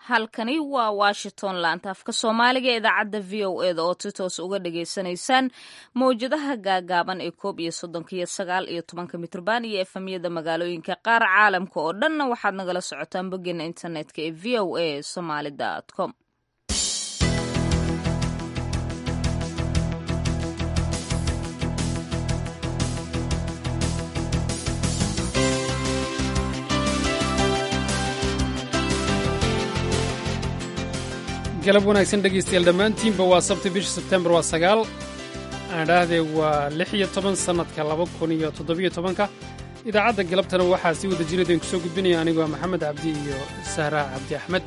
halkani waa washington laanta afka soomaaliga ee idaacadda v o eda oo si toos uga dhagaysanaysaan mawjadaha gaagaaban ee koob iyo soddonka iyo sagaal iyo tobanka mitrban iyo efamyada magaalooyinka qaar caalamka oo dhanna waxaad nagala socotaan boggeena internetka ee v o a somaly com galab wanaagsan dhegaystayaal dhammaantiinba waa sabti bisha sebtembar waa sagaal aan dhaahdee waa lix iyo toban sannadka laba kun iyo toddobiyo tobanka idaacadda galabtana waxaa sii wada jiraydeen ku soo gudbinaya anigoo maxamed cabdi iyo sahraa cabdi axmed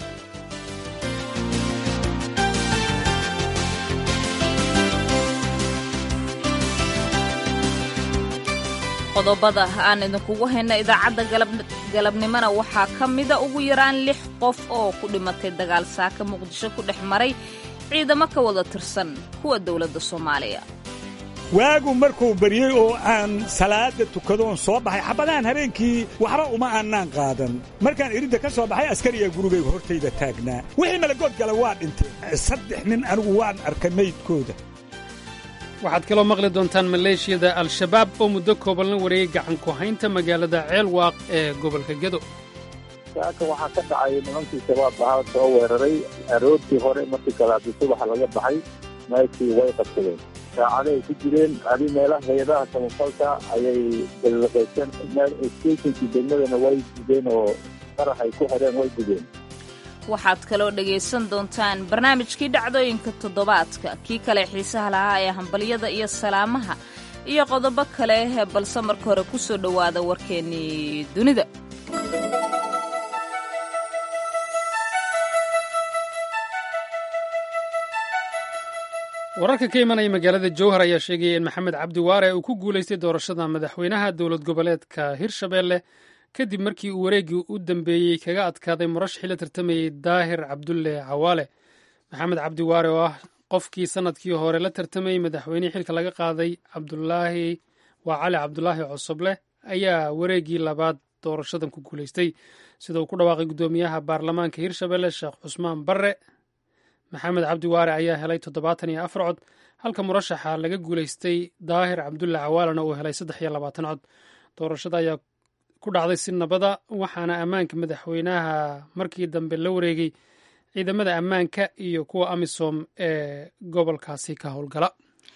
qodobada aan idinkugu hayna idaacadda galabnimona waxaa ka mida ugu yaraan lix qof oo ku dhimatay dagaal saaka muqdisho ku dhex maray ciidamo ka wada tirsan kuwa dowladda soomaaliya waagu markuu baryey oo aan salaada tukadoon soo baxay xabadahan habeenkii waxba uma aanaan qaadan markaan iridda ka soo baxay askariya gurigayga hortayda taagnaa wixii malagood gala waa dhintay saddex nin anigu waan arkay maydkooda waxaad kaloo maqli doontaan maleeshiyada al-shabaab oo muddo kooban la wareegay gacan ku haynta magaalada ceelwaaq ee gobolka gedo saaka waxaa ka dhacay nimankii shabaab ahaa soo weeraray aroortii hore markii kalaadi subaxa laga baxay meeshii way qabsadeen saacaday ku jireen adi meelaha hay-adaha samafalka ayay balaqayseen stationkii degmadana way gudeen oo qarax ay ku xireen way gudeen waxaad kaloo dhegaysan doontaan barnaamijkii dhacdooyinka toddobaadka kii kale xiisaha lahaa ee hambalyada iyo salaamaha iyo qodobo kale balse marka hore ku soo dhowaada warkeennii dunida wararka ka imanaya magaalada jowhar ayaa sheegaya in maxamed cabdi waare uu ku guulaystay doorashada madaxweynaha dowlad goboleedka hirshabeelle kadib markii uu wareeggii u dambeeyey kaga adkaaday murashaxii la tartamayey daahir cabdulle cawaale maxamed cabdi waare oo ah qofkii sannadkii hore la tartamayey madaxweynihii xilka laga qaaday cabdulaahi waa cali cabdulaahi cosoble ayaa wareeggii labaad doorashadan ku guulaystay sida uu ku dhawaaqay guddoomiyaha baarlamaanka hirshabelle sheekh cusmaan barre maxamed cabdi waare ayaa helay toddobaatan iyo afar cod halka murashaxa laga guulaystay daahir cabdulle cawaalena uu helay saddex iyo labaatan cod doorashada ayaa ku dhacday si nabada waxaana ammaanka madaxweynaha markii dambe la wareegay ciidamada ammaanka iyo kuwa amisom ee gobolkaasi ka howlgala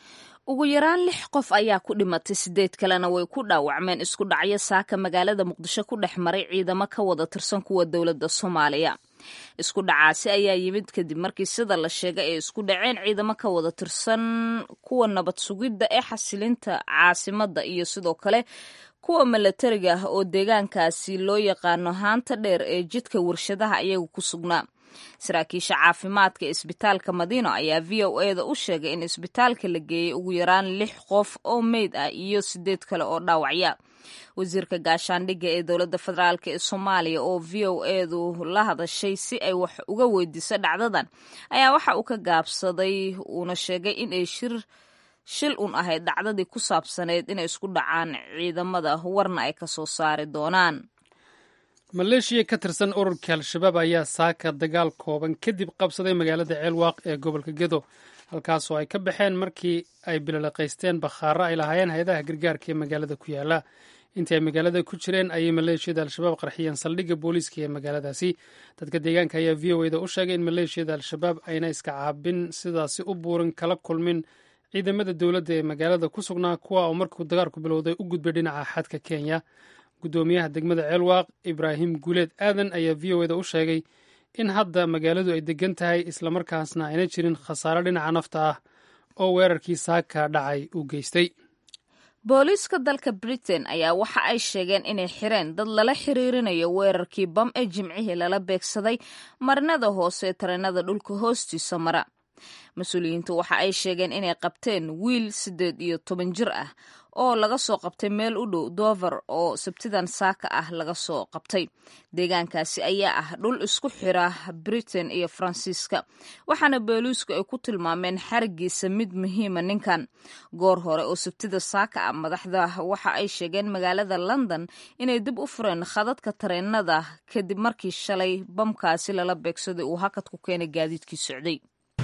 ugu yaraan lix qof ayaa ku dhimatay sideed kalena way ku dhaawacmeen isku dhacyo saaka magaalada muqdisho ku dhex maray ciidamo ka wada tirsan kuwa dowladda soomaaliya isku dhacaasi ayaa yimid kadib markii sida la sheegay ay isku dhaceen ciidamo ka wada tirsan kuwa nabad sugidda ee xasilinta caasimadda iyo sidoo kale kuwa milatariga ah oo deegaankaasi loo yaqaano haanta dheer ee jidka warshadaha ayagu ku sugnaa saraakiisha caafimaadka isbitaalka madiino ayaa v o eda u sheegay in isbitaalka la geeyey ugu yaraan lix qof oo meyd ah iyo sideed kale oo dhaawacya wasiirka gaashaandhigga ee dowladda federaalk ee soomaaliya oo v o edu la hadashay si ay wax uga weydiiso dhacdadan ayaa waxa uu ka gaabsaday uuna sheegay in ay shir shil un ahayd dhacdadii ku saabsaneyd inay isku dhacaan ciidamada warna ay ka soo saari doonaan maleeshiya ka tirsan ururka al-shabaab ayaa saaka dagaal kooban kadib qabsaday magaalada ceelwaaq ee gobolka gedo halkaasoo ay ka baxeen markii ay bilolaqaysteen bakhaaro ay lahaayeen hay-adaha gargaarka ee magaalada ku yaala intii ay magaalada ku jireen ayay maleeshiyada al-shabaab qarxiyeen saldhigga booliiska ee magaaladaasi dadka deegaanka ayaa v o eda u sheegay in maleeshiyada al-shabaab ayna iska caabin sidaasi u buurin kala kulmin ciidamada dowladda ee magaalada ku sugnaa kuwa oo markuu dagaalku bilowday u gudbay dhinaca xadka kenya guddoomiyaha degmada ceelwaaq ibraahim guuleed aadan ayaa v o eda u sheegay in hadda magaaladu ay degan tahay islamarkaasna ayna jirin khasaare dhinaca nafta ah oo weerarkii saaka dhacay u geystay booliiska dalka britain ayaa waxa ay sheegeen inay xireen dad lala xiriirinayo weerarkii bam ee jimcihii lala beegsaday marinada hoose ee tareenada dhulka hoostiisa mara mas-uuliyiintu waxa ay sheegeen inay qabteen wiil siddeed iyo toban jir ah oo laga soo qabtay meel u dhow dover oo sabtidan saaka ah laga soo qabtay deegaankaasi ayaa ah dhul isku xira britain iyo faransiiska waxaana booliisku ay ku tilmaameen xarigiisa mid muhiima ninkan goor hore oo sabtida saaka ah madaxda waxa ay sheegeen magaalada london inay dib u fureen khadadka tareenada kadib markii shalay bamkaasi lala beegsaday uu hakad ku keenay gaadiidkii socday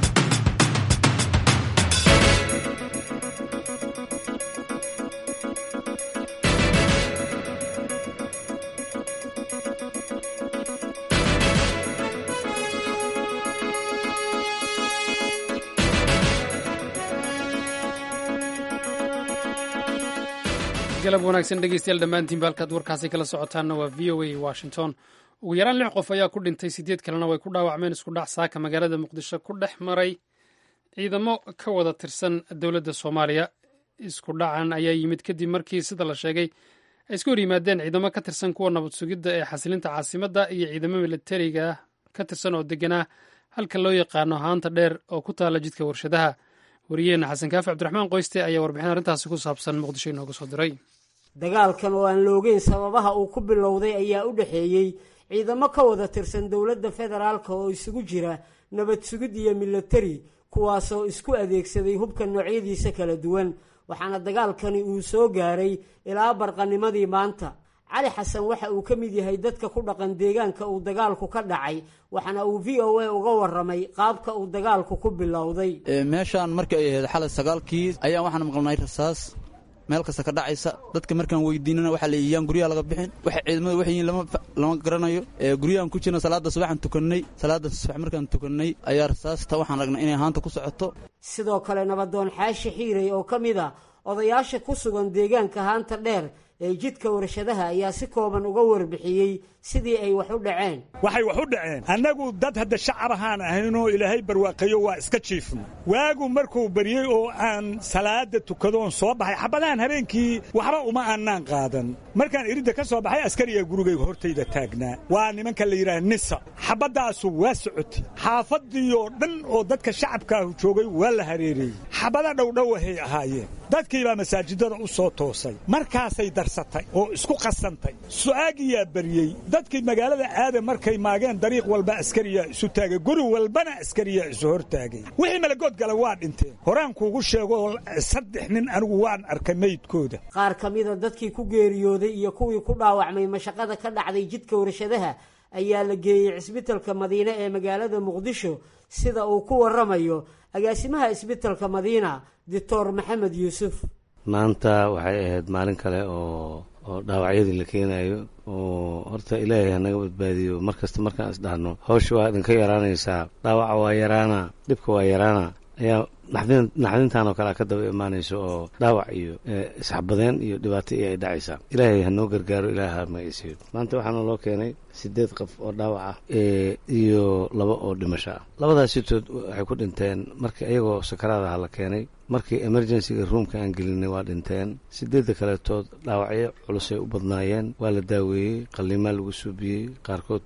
galab wanaagsan dhegeystayaal dhammaantiin ba halkaad warkaasi kala socotaanna waa v o a washington ugu yaraan lix qof ayaa ku dhintay sideed kalena way ku dhaawacmeen isku dhac saaka magaalada muqdisho ku dhex maray ciidamo ka wada tirsan dowladda soomaaliya isku dhacan ayaa yimid kadib markii sida la sheegay ay iska hor yimaadeen ciidamo ka tirsan kuwa nabad sugidda ee xasilinta caasimadda iyo ciidamo militariga ka tirsan oo deganaa halka loo yaqaano haanta dheer oo ku taala jidka warshadaha wariyaheenna xasan kaafi cabdiraxmaan qoyste ayaa warbixin arrintaasi ku saabsan muqdisho inooga soo diray dagaalkan oo aan loogeyn sababaha uu ku bilowday ayaa u dhexeeyey ciidamo ka wada tirsan dowladda federaalka oo isugu jira nabad sugid iyo milatari kuwaasoo isku adeegsaday hubka noocyadiisa kala duwan waxaana dagaalkani uu soo gaaray ilaa barqanimadii maanta cali xasan waxa uu ka mid yahay dadka ku dhaqan deegaanka uu dagaalku ka dhacay waxaana uu v o a uga waramay qaabka uu dagaalku ku bilowday meeshaan markii ay ahayd xalay sagaalkii ayaan waxaan maqlnay rasaas meel kasta ka dhacaysa dadka markaan weydiinana waxaa la yiyaan guryaha laga bixin waxa ciidamada waxay yihiin lama garanayo guryahan ku jirna salaada subaxan tukannay salaada subax markaan tukannay ayaa rasaasta waxaan ragnay inay haanta ku socoto sidoo kale nabadoon xaashi xiiray oo ka mid a odayaasha ku sugan deegaanka haanta dheer ee jidka warshadaha ayaa si kooban uga warbixiyey sidii ay wax u dhaceen waxay wax u dhaceen annagu dad hadda shacab ahaan ahaynoo ilaahay barwaaqeeyo waa iska jiifna waagu markuu baryey oo aan salaada tukadoon soo baxay xabadahan habeenkii waxba uma aanaan qaadan markaan iridda ka soo baxay askariga gurigayga hortayda taagnaa waa nimanka la yidhaha nisa xabaddaasu waa socotay xaafadii oo dhan oo dadka shacabkaahu joogay waa la hareereeyey xabada dhowdhowahay ahaayeen dadkiibaa masaajidada u soo toosay markaasay darsatay oo isku qasantay su'aagiyaa baryey dadkii magaalada aada markay maageen dariiq walba askariyaa isu taagay guri walbana askariyaa isu hor taagay wixii malagood gala waa dhinteen horaan kuugu sheegoo saddex nin anigu waan arkay meydkooda qaar ka mida dadkii ku geeriyooday iyo kuwii ku dhaawacmay mashaqada ka dhacday jidka warshadaha ayaa la geeyey cisbitalka madiine ee magaalada muqdisho sida uu ku waramayo agaasimaha isbitalka madiina doctor maxamed yuusuf maanta waxay ahayd maalin kale oo oo dhaawacyadii la keenayo oo horta ilaahay hanaga badbaadiyo mar kasta markaan isdhahno hawsha waa idinka yaraanaysaa dhaawaca waa yaraana dhibka waa yaraana ayaa naxdin naxdintan oo kale ka daba imaanayso oo dhaawac iyo isxabadeen iyo dhibaato iyo ay dhacaysaa ilaahay hanoo gargaaro ilaaha magaysiyo maanta waxaana loo keenay sideed qof oo dhaawac ah iyo laba oo dhimasho ah labadaas sitood waxay ku dhinteen markii iyagoo sakaraadaha la keenay markii emergencyga roomka aan gelinay waa dhinteen sideedda kaletood dhaawacyo culusay u badnaayeen waa la daaweeyey qalliimaa lagu suubiyey qaarkood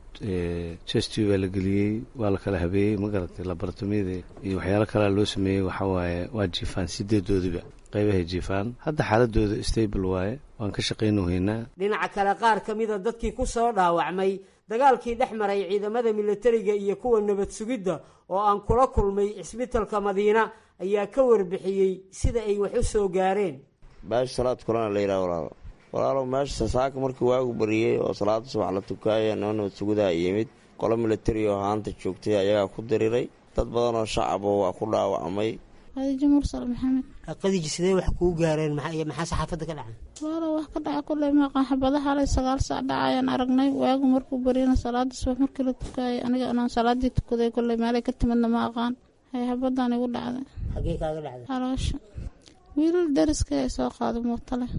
chesty baa la geliyey waa la kala habeeyey ma garatay laboratomiyada iyo waxyaalo kalea loo sameeyey waxaa waaye waa jiifaan sideedoodiba qaybahay jiifaan hadda xaaladooda stable waaye waan ka shaqaynohaynaa dhinaca kale qaar ka mida dadkii ku soo dhaawacmay dagaalkii dhex maray ciidamada militariga iyo kuwa nabad sugidda oo aan kula kulmay cisbitalka madiina ayaa ka warbixiyey sida ay wax u soo gaareen baashi salaad kulana la yidhaha walaalo walaalow meesha saaka markii waagu bariyey oo salaada subax la tukaaya noo nabad sugudaha yimid qolo militari oo haanta joogtay ayagaa ku diriray dad badan oo shacabo waa ku dhaawacmay khadiijo mursal maxamed qadiji sidee wax kuu gaareen maxaa saxaafadda ka dhacay waalo wax ka dhaca kulley maqan xabadaha halay sagaal saac dhacayaan aragnay waagu markuu bariyana salaada subax markii la tukaayay aniga inaan salaadii tukaday kulley meelay ka timidna ma aqaan hay xabadan igu dhacday xagee kaaga dhacday haloosha wiilal dariska ay soo qaado muuta leh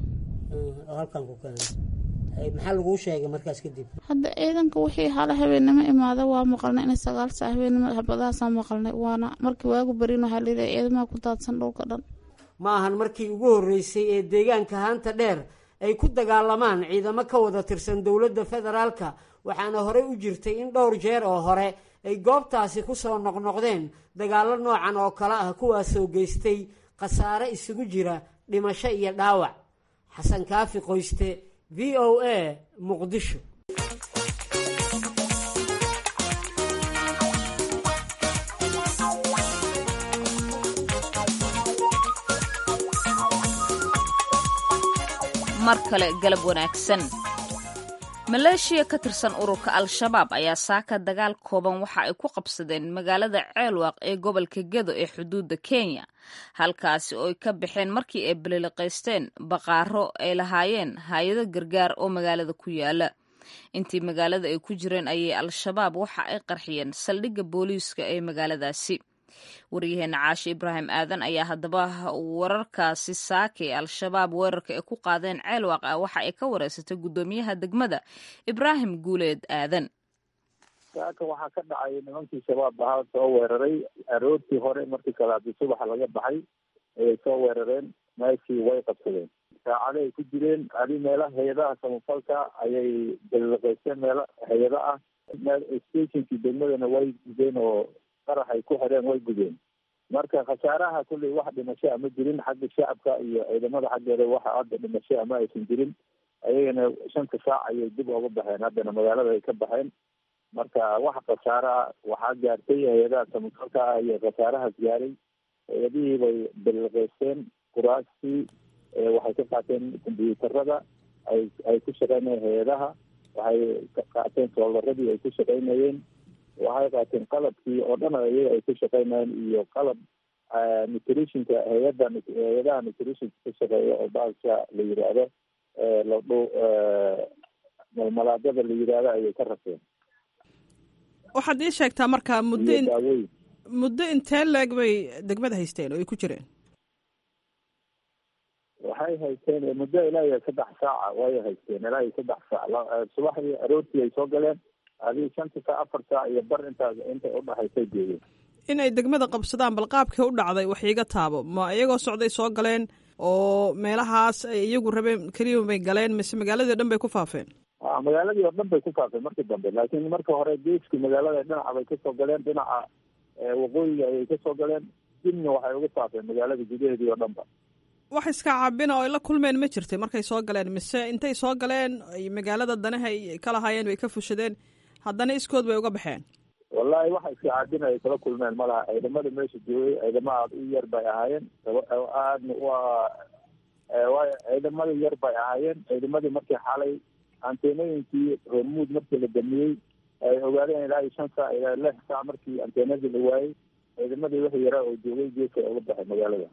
oo halkan ku keenay maxaa laguu sheegay markaas kadib hadda ciidanka wixii hala habeennimo imaada waa maqalnay inay sagaal saac habeennimo xabadahaasaan maqalnay waana markii waagu barin waxaa layidhaha ciidamaha ku daadsan dhulka dhan ma ahan markii ugu horreysay ee deegaanka haanta dheer ay ku dagaalamaan ciidamo ka wada tirsan dowladda federaalka waxaana horey u jirtay in dhowr jeer oo hore ay goobtaasi ku soo noqnoqdeen dagaallo noocan oo kale ah kuwaasoo geystay khasaare isugu jira dhimasho iyo dhaawac xasan kaafi qoyste v o a muqdisho mar kale galab wanaagsan maleeshiya ka tirsan ururka al-shabaab ayaa saaka dagaal kooban waxa ay ku qabsadeen magaalada ceelwaaq ee gobolka gedo ee xuduudda kenya halkaasi oo ay ka baxeen markii ay baliliqaysteen baqaaro ay lahaayeen hay-ado gargaar oo magaalada ku yaala intii magaalada ay ku jireen ayay al-shabaab waxa ay qarxiyeen saldhigga booliiska ee magaaladaasi waryaheena caashe ibraahim aadan ayaa haddaba wararkaasi saakay al-shabaab weerarka ay ku qaadeen ceelwaaq ah waxa ay ka wareysatay guddoomiyaha degmada ibraahim guuleed aadan saaka waxaa ka dhacay nimankii shabaab ahaa soo weeraray aroortii hore markii kale haddii subaxa laga baxay ayay soo weerareen meeshii way qabsadeen saacado ay ku jireen adi meelaha hay-adaha samafalka ayay balliqaysteen meelo hay-ado ah stationkii degmadana way gudeen oo qarax ay ku xireen way gudeen marka khasaaraha kulley wax dhimasho ama jirin xagga shacabka iyo ciidamada xaggeeda waxa hadda dhimasho ama aysan jirin ayagana shanta saac ayay dib uga baxeen haddana magaalada ay ka baxeen marka wax khasaaraha waxaa gaartay hay-adaha samafalka ah iyo khasaarahaas gaaray hay-adihii bay balliqaysteen kuraastii waxay ka qaateen kombyuutarada ay ay ku shaqeynayeen hay-adaha waxay ka qaateen soobaradii ay ku shaqeynayeen waxay qaateen qalabkii oo dhan ayaga ay ku shaqeynayeen iyo qalab nutritionka hay-adda hay-adaha nutritionka ka shaqeeya oo baalka la yidhaahdo ladhu malmalaadada la yidhaahdo ayay ka rabteen waxaad ii sheegtaa marka muddo iyo daaweyn muddo intee leeg bay degmada haysteen oo ay ku jireen waxay haysteen muddo ilaa iyo saddex saaca way haysteen ilaa iyo saddex saac subaxdii aroortii ay soo galeen adii shanta saac afar saac iyo bar intaas intay udhaxaysay joogeen inay degmada qabsadaan bal qaabkii u dhacday wax iiga taabo ma iyagoo socday soo galeen oo meelahaas ay iyagu rabeen keliya bay galeen mise magaaladii o dhan bay ku faafeen a magaaladii oo dhan bay ku faafeen markii dambe laakiin marka hore geeskii magaalada dhinaca bay kasoo galeen dhinaca waqooyiga ayay kasoo galeen dibna waxay uga faafeen magaalada gudaheedii oo dhan ba wax iska caabina oo ay la kulmeen ma jirtay markay soo galeen mise intay soo galeen ay magaalada danaha ay ka lahaayeen bay ka fushadeen haddana iskood bay uga baxeen wallahi waxa iska caabina ay kala kulmeen malaha ciidamada meesha joogay ciidamo aada u yar bay ahaayeen aadna waa waayo ciidamada yar bay ahaayeen ciidamadii markii xalay anteenooyinkii hormuud markii la damiyey ay ogaadeen ilaa iyo shan saac ilaa lix saac markii anteenadii la waayey ciidamadii wixii yaraa oo joogay geeska uga baxay magaalada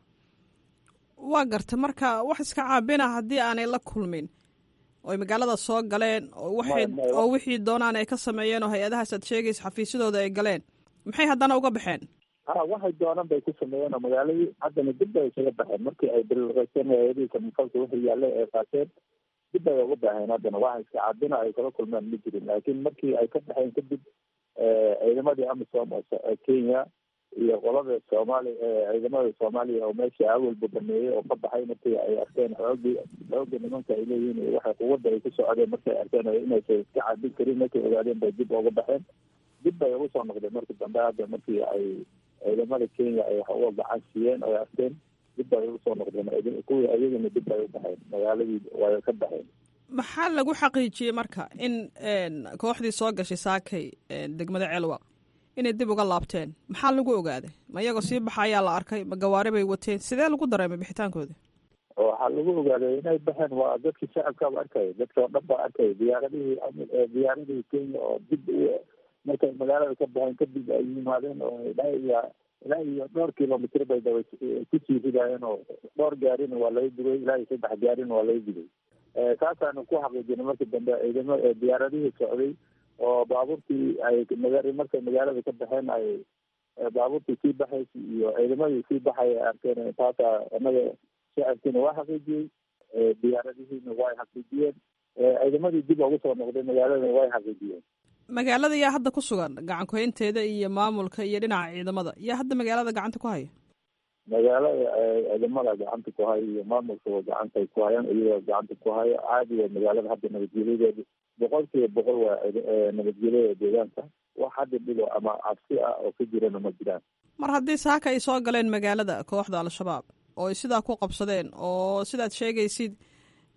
waa garta marka wax iska caabina haddii aanay la kulmin oo ay magaalada soo galeen oo waxay oo wixii doonaan ay ka sameeyeen oo hay-adahaas aad sheegaysa xafiisyadooda ay galeen maxay haddana uga baxeen ha waxay doonaan bay ku sameeyeen oo magaaladii haddana dib bay isaga baxeen markii ay bilqaysteen hay-adihii samafalka wixii yaallay ay qaateen dib bay uga baxeen haddana waxa iska caabina ay kala kulmeen ma jirin laakiin markii ay ka baxeen kadib ciidamadii amisom oo kenya iyo qolada soomaali ciidamada soomaaliya oo meesha awalba baneeyey oo ka baxay markii ay arkeen xoogii xooga nimanka ay leeyihiin iyo waxa quwadda ay ku socdeen markay arkeen inaysan iska caabin karin markay ogaadeen bay dib uga baxeen dib bay ugu soo noqdeen markii dambe hadda markii ay ciidamada kenya ay wax uga gacan siiyeen oo ay arkeen dib bay ugu soo noqdeen kuwii ayagana dib bay u baxeen magaaladii way ka baxeen maxaa lagu xaqiijiyey marka in kooxdii soo gashay saakay degmada ceelwaq inay dib uga laabteen maxaa lagu ogaaday ma iyagoo sii baxa ayaa la arkay ma gawaari bay wateen sidee lagu dareemay bixitaankooda waxaa lagu ogaaday inay baxeen waa dadkii shacabkaaba arkaya dadka oo dhan baa arkaya diyaaradihii diyaaradihii kenya oo dib markay magaalada ka baxeen kadib ay yimaadeen oo ilaa iyo ilaa iyo dhowr kilomitr bay daba kusii ridaayeen oo dhowr gaarina waa laga digay ilaa iyo saddex gaarina waa laga digay saasaanu ku xaqiijinay markii dambe ciidamo diyaaradihii socday oo baabuurtii ay markay magaalada ka baxeen ay baabuurtii sii baxaysa iyo ciidamadii sii baxay ay arkeen taasa anaga shacabkiina waa xaqiijiyey diyaaradihiina way xaqiijiyeen ciidamadii dib ugu soo noqday magaaladana way xaqiijiyeen magaalada yaa hadda ku sugan gacan ku-haynteeda iyo maamulka iyo dhinaca ciidamada yaa hadda magaalada gacanta ku haya magaalada ciidamada gacanta ku haya iyo maamulka gacantay ku hayaan iyagoo gacanta ku haya caadi waa magaalada hadda nabadgelyadeeda boqol kiiba boqol waa nabadgelyada deegaanka wax hadda dhigo ama cabsi ah oo ka jirana ma jiraan mar haddii saaka ay soo galeen magaalada kooxda al-shabaab oo ay sidaa ku qabsadeen oo sidaad sheegaysid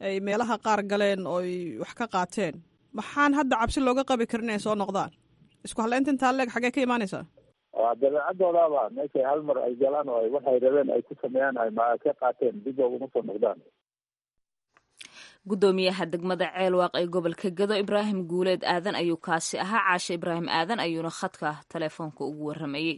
ay meelaha qaar galeen oo ay wax ka qaateen maxaan hadda cabsi looga qabi karin inay soo noqdaan isku halaynta intaa leeg xaggee ka imaanaysaa waa dabeecadoodaaba meeshay hal mar ay galaan oo waxay rabeen ay ku sameeyaan ay ma ka qaateen dib ooguma soo noqdaan guddoomiyaha degmada ceelwaaq ee gobolka gedo ibraahim guuleed aadan ayuu kaasi ahaa caashe ibraahim aadan ayuuna khadka telefoonka ugu waramayey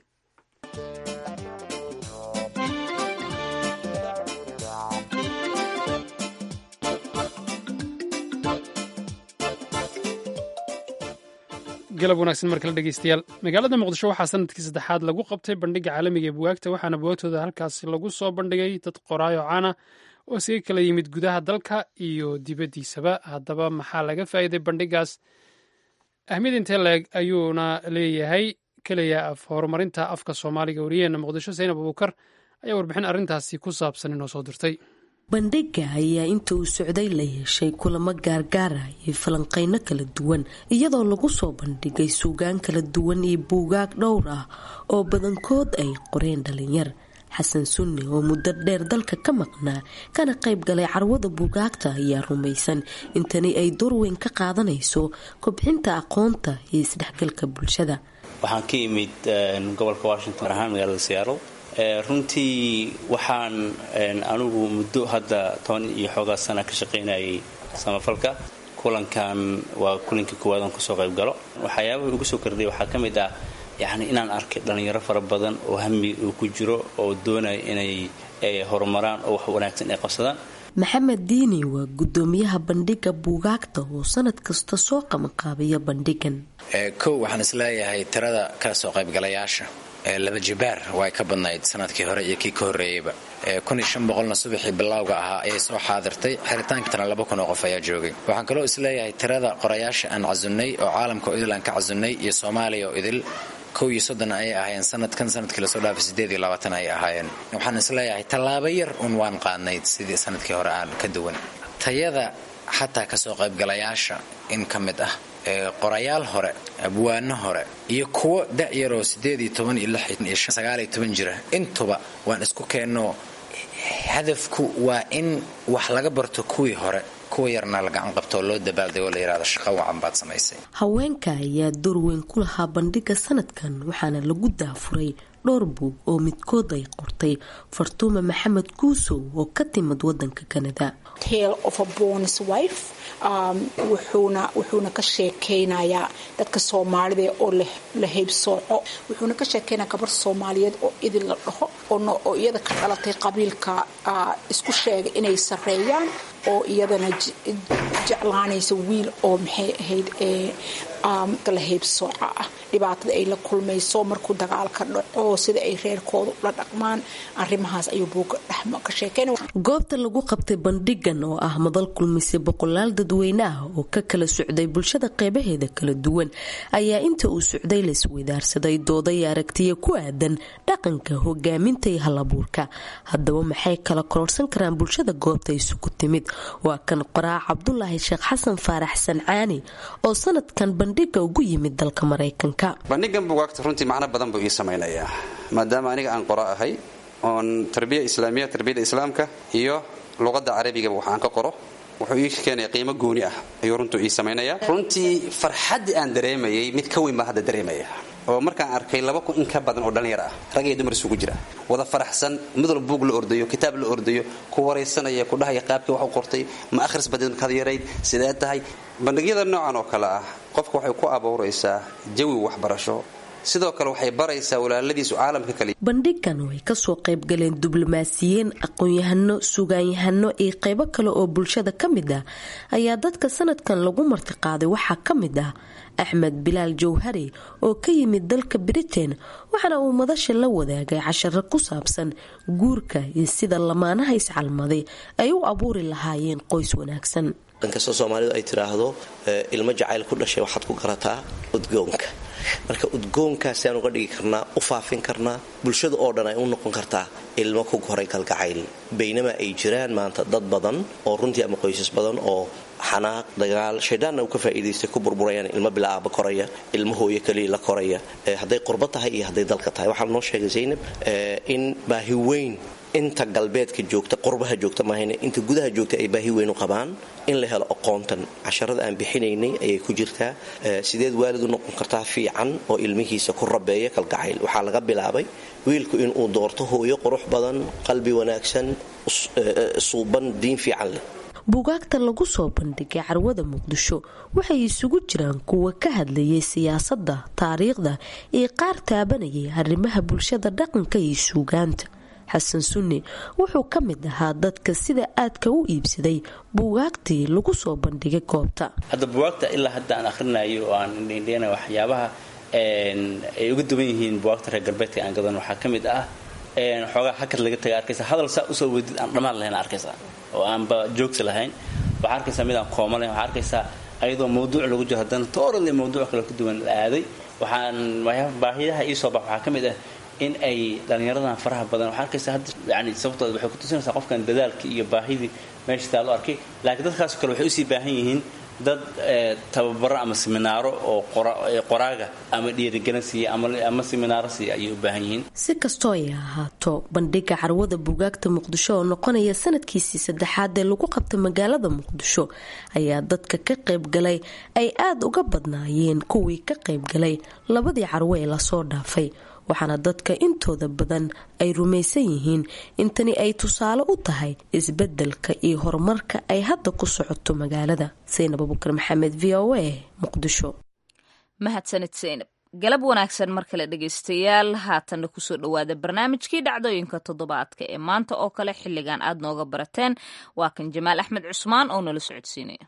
galab wanaagsan mar kale dhegeystayaal magaalada muqdisho waxaa sanadkii saddexaad lagu qabtay bandhiga caalamiga ee buwaagta waxaana buwaagtooda halkaasi lagu soo bandhigay dad qoraayo caana oo isaga kala yimid gudaha dalka iyo dibaddiisaba haddaba maxaa laga faa'iiday bandhigaas ahmiyad intee leeg ayuuna leeyahay keliya af horumarinta afka soomaaliga wariyaheena muqdisho zaynab abuukar ayaa warbixin arrintaasi ku saabsan inoo soo dirtay bandhiga ayaa inta uu socday la yeeshay kulamo gaargaara iyo falanqeyno kala duwan iyadoo lagu soo bandhigay suugaan kala duwan iyo buugaag dhowr ah oo badankood ay qoreen dhalinyar xasan sunni oo muddo dheer dalka ka maqnaa kana qayb galay carwada buugaagta ayaa rumaysan intani ay doorweyn ka qaadanayso kobcinta aqoonta iyo isdhexgalka bulshada waxaan ka imid gobolka washington ahaan magaalada seattle runtii waxaan anigu muddo hadda toban iyo xoogaa sana ka shaqaynayay samafalka kulankan waa kulankii koowaad aan kusoo qayb galo waxyaabaha ugu soo kordhay waxaa ka mid ah yacni inaan arkay dhallinyaro fara badan oo hami uu ku jiro oo doonaya inay horumaraan oo wax wanaagsan ay qabsadaan maxamed diini waa gudoomiyaha bandhiga buugaagta oo sanad kasta soo qabanqaabiya bandhigan kow waxaan isleeyahay tirada kala soo qaybgalayaasha laba jibaar waa ka badnayd sanadkii hore iyo kii ka horreeyeyba qolna subaxii bilowga ahaa ayay soo xaadirtay xiritaankatana laba kun oo qof ayaa joogay waxaan kaloo isleeyahay tirada qorayaasha aan casunnay oo caalamka oo idil aan ka casunnay iyo soomaaliya oo idil kow iyo soddon ayay ahaayeen sanadkan sanadkii lasoo dhaafay sideed iyo labaatan ayay ahaayeen waxaan isleeyahay tallaabo yar un waan qaadnayd sidii sanadkii hore aan ka duwan tayada xataa kasoo qaybgalayaasha in ka mid ah qorayaal hore abwaano hore iyo kuwo da'yaroo sideed iyo toban iyo lix iyo sagaal iyo toban jira intuba waan isku keenno hadafku waa in wax laga barto kuwii hore kuwa yarna la gacan qabto oo loo dabaaldego la yidhahdo shaqo wacan baad samaysay haweenka ayaa door weyn ku lahaa bandhiga sanadkan waxaana lagu daafuray dhowr buug oo midkood ay qortay fartuuma maxamed kuusow oo ka timid wadanka kanada wuxuuna ka sheekeynayaa dadka soomaalida oo la heybsooco wuxuuna ka sheekeynaya gabar soomaaliyeed oo idin la dhaho oo iyada ka dhalatay qabiilka isku sheegay inay sareeyaan oo iyadana jeclaanaysa wiil oo maxay ahayd la heybsooca ah dhibaatada ay la kulmayso markuu dagaalka dhaco sida ay reerkooda ula dhaqmaan arimahaas ayuu buuga dhexma ka sheekeynaya goobta lagu qabtay bandhigan oo ah madal kulmisay boqolaal dadweyne ah oo ka kala socday bulshada qeybaheeda kala duwan ayaa inta uu socday laisweydaarsaday dooday aragtiya ku aadan dhaqanka hogaaminta iyo halabuurka haddaba maxay kala kororsan karaan bulshada goobta isugu timid waa kan qoraa cabdulaahi sheekh xasan faarax sancaani oo sanadkan bandhiga ugu yimid dalka maraykanka bandhigan bugaagta runtii macno badan buu ii samaynayaa maadaama aniga aan qoro ahay oon tarbiya islaamiya tarbiyada islaamka iyo luqadda carabigaba wax aan ka qoro wuxuu ii keenaya qiimo gooni ah ayuu runtuu ii samaynaya runtii farxaddii aan dareemayay mid ka weyn baa hadda dareemaya oo markaan arkay laba kun in ka badan oo dhallinyar ah rag iyo dumar isugu jira wada faraxsan mid wal buug la ordayo kitaab la ordayo ku waraysanaya ku dhahaya qaabkii wax u qortay ma akhris badan kad yarayd sidee tahay bandhigyada noocan oo kale ah qofka waxay ku abuuraysaa jawi waxbarasho sidoo kale waxay baraysaa walaaladiisu caalamka kale bandhigan oo ay kasoo qayb galeen diblomaasiyiin aqoon-yahano sugaanyahano iyo qaybo kale oo bulshada ka mid ah ayaa dadka sanadkan lagu martiqaaday waxaa ka mid ah axmed bilaal jawhari oo ka yimid dalka britain waxaana uu madasha la wadaagay casharo ku saabsan guurka iyo sida lamaanaha iscalmaday ay u abuuri lahaayeen qoys wanaagsan inkastoo soomaalidu ay tiraahdo ilmo jacayl ku dhashay waxaad ku garataa udgoonka marka udgoonkaasi aan uga dhigi karnaa u faafin karnaa bulshada oo dhan ay u noqon kartaa ilmo ku koray kalgacayl baynama ay jiraan maanta dad badan oo runtii ama qoysas badan oo xanaaq dagaal shayddaanna uu ka faa'iidaystay ku burburayaan ilmo bilaaba koraya ilmo hooyo keliya la koraya hadday qurbo tahay iyo hadday dalka tahay waxaa noo sheegay zaynab in baahi weyn inta galbeedka joogta qurbaha joogta mahayne inta gudaha joogta ay baahi weyn u qabaan in la helo aqoontan casharada aan bixinaynay ayay ku jirtaa sideed waalid u noqon kartaa fiican oo ilmihiisa ku rabeeya kalgacayl waxaa laga bilaabay wiilku inuu doorto hooyo qurux badan qalbi wanaagsan suuban diin fiican leh buugaagta lagu soo bandhigay carwada muqdisho waxay isugu jiraan kuwa ka hadlayay siyaasadda taariikhda iyo qaar taabanayay arrimaha bulshada dhaqanka iyo suugaanta xasan sunni wuxuu ka mid ahaa dadka sida aadka u iibsaday buugaagtii lagu soo bandhigay goobta hadda buugaagta ilaa hadda aan akhrinayo oo aan indhendheena waxyaabaha ay uga duwan yihiin buugaagta reer galbeedka aan gadan waxaa ka mid ah xoogaa hakad laga taga arkaysa hadal saa usoo wedid aan dhammaan lahayn arkaysaa oo aanba joogsi lahayn waxaa arkaysaa mid aan kooma lahayn waxaa arkaysaa ayadoo mawduuc lagu jiro haddana toorale mawduuc kale ka duwan la aaday waxaan baahiyaha ii soo bax waxaa ka mid ah in ay dhallinyaradan faraha badan waxaa arkaysaa hadda yani sababtooda waxay ku tusinaysaa qofkan dadaalkii iyo baahidii meesha taa loo arkay laakiin dadkaasoo kale waxay usii baahan yihiin dad tababaro ama seminaaro oo qoraaga ama dhiirigelin siiya ama seminaaro siiya ayay u baahan yihiin si kastoo ay ahaato bandhiga carwada buugaagta muqdisho oo noqonaya sanadkiisii saddexaad ee lagu qabta magaalada muqdisho ayaa dadka ka qaybgalay ay aada uga badnaayeen kuwii ka qaybgalay labadii carwo ee lasoo dhaafay waxaana dadka intooda badan ay rumaysan yihiin in tani ay tusaale u tahay isbeddelka iyo horumarka ay hadda ku socoto magaalada saynab abukar maxamed v o a muqdisho mahadsanid saynab galab wanaagsan mar kale dhegaystayaal haatanna kusoo dhowaada barnaamijkii dhacdooyinka toddobaadka ee maanta oo kale xilligan aad nooga barateen waa kan jamaal axmed cusmaan oo nala socodsiinaya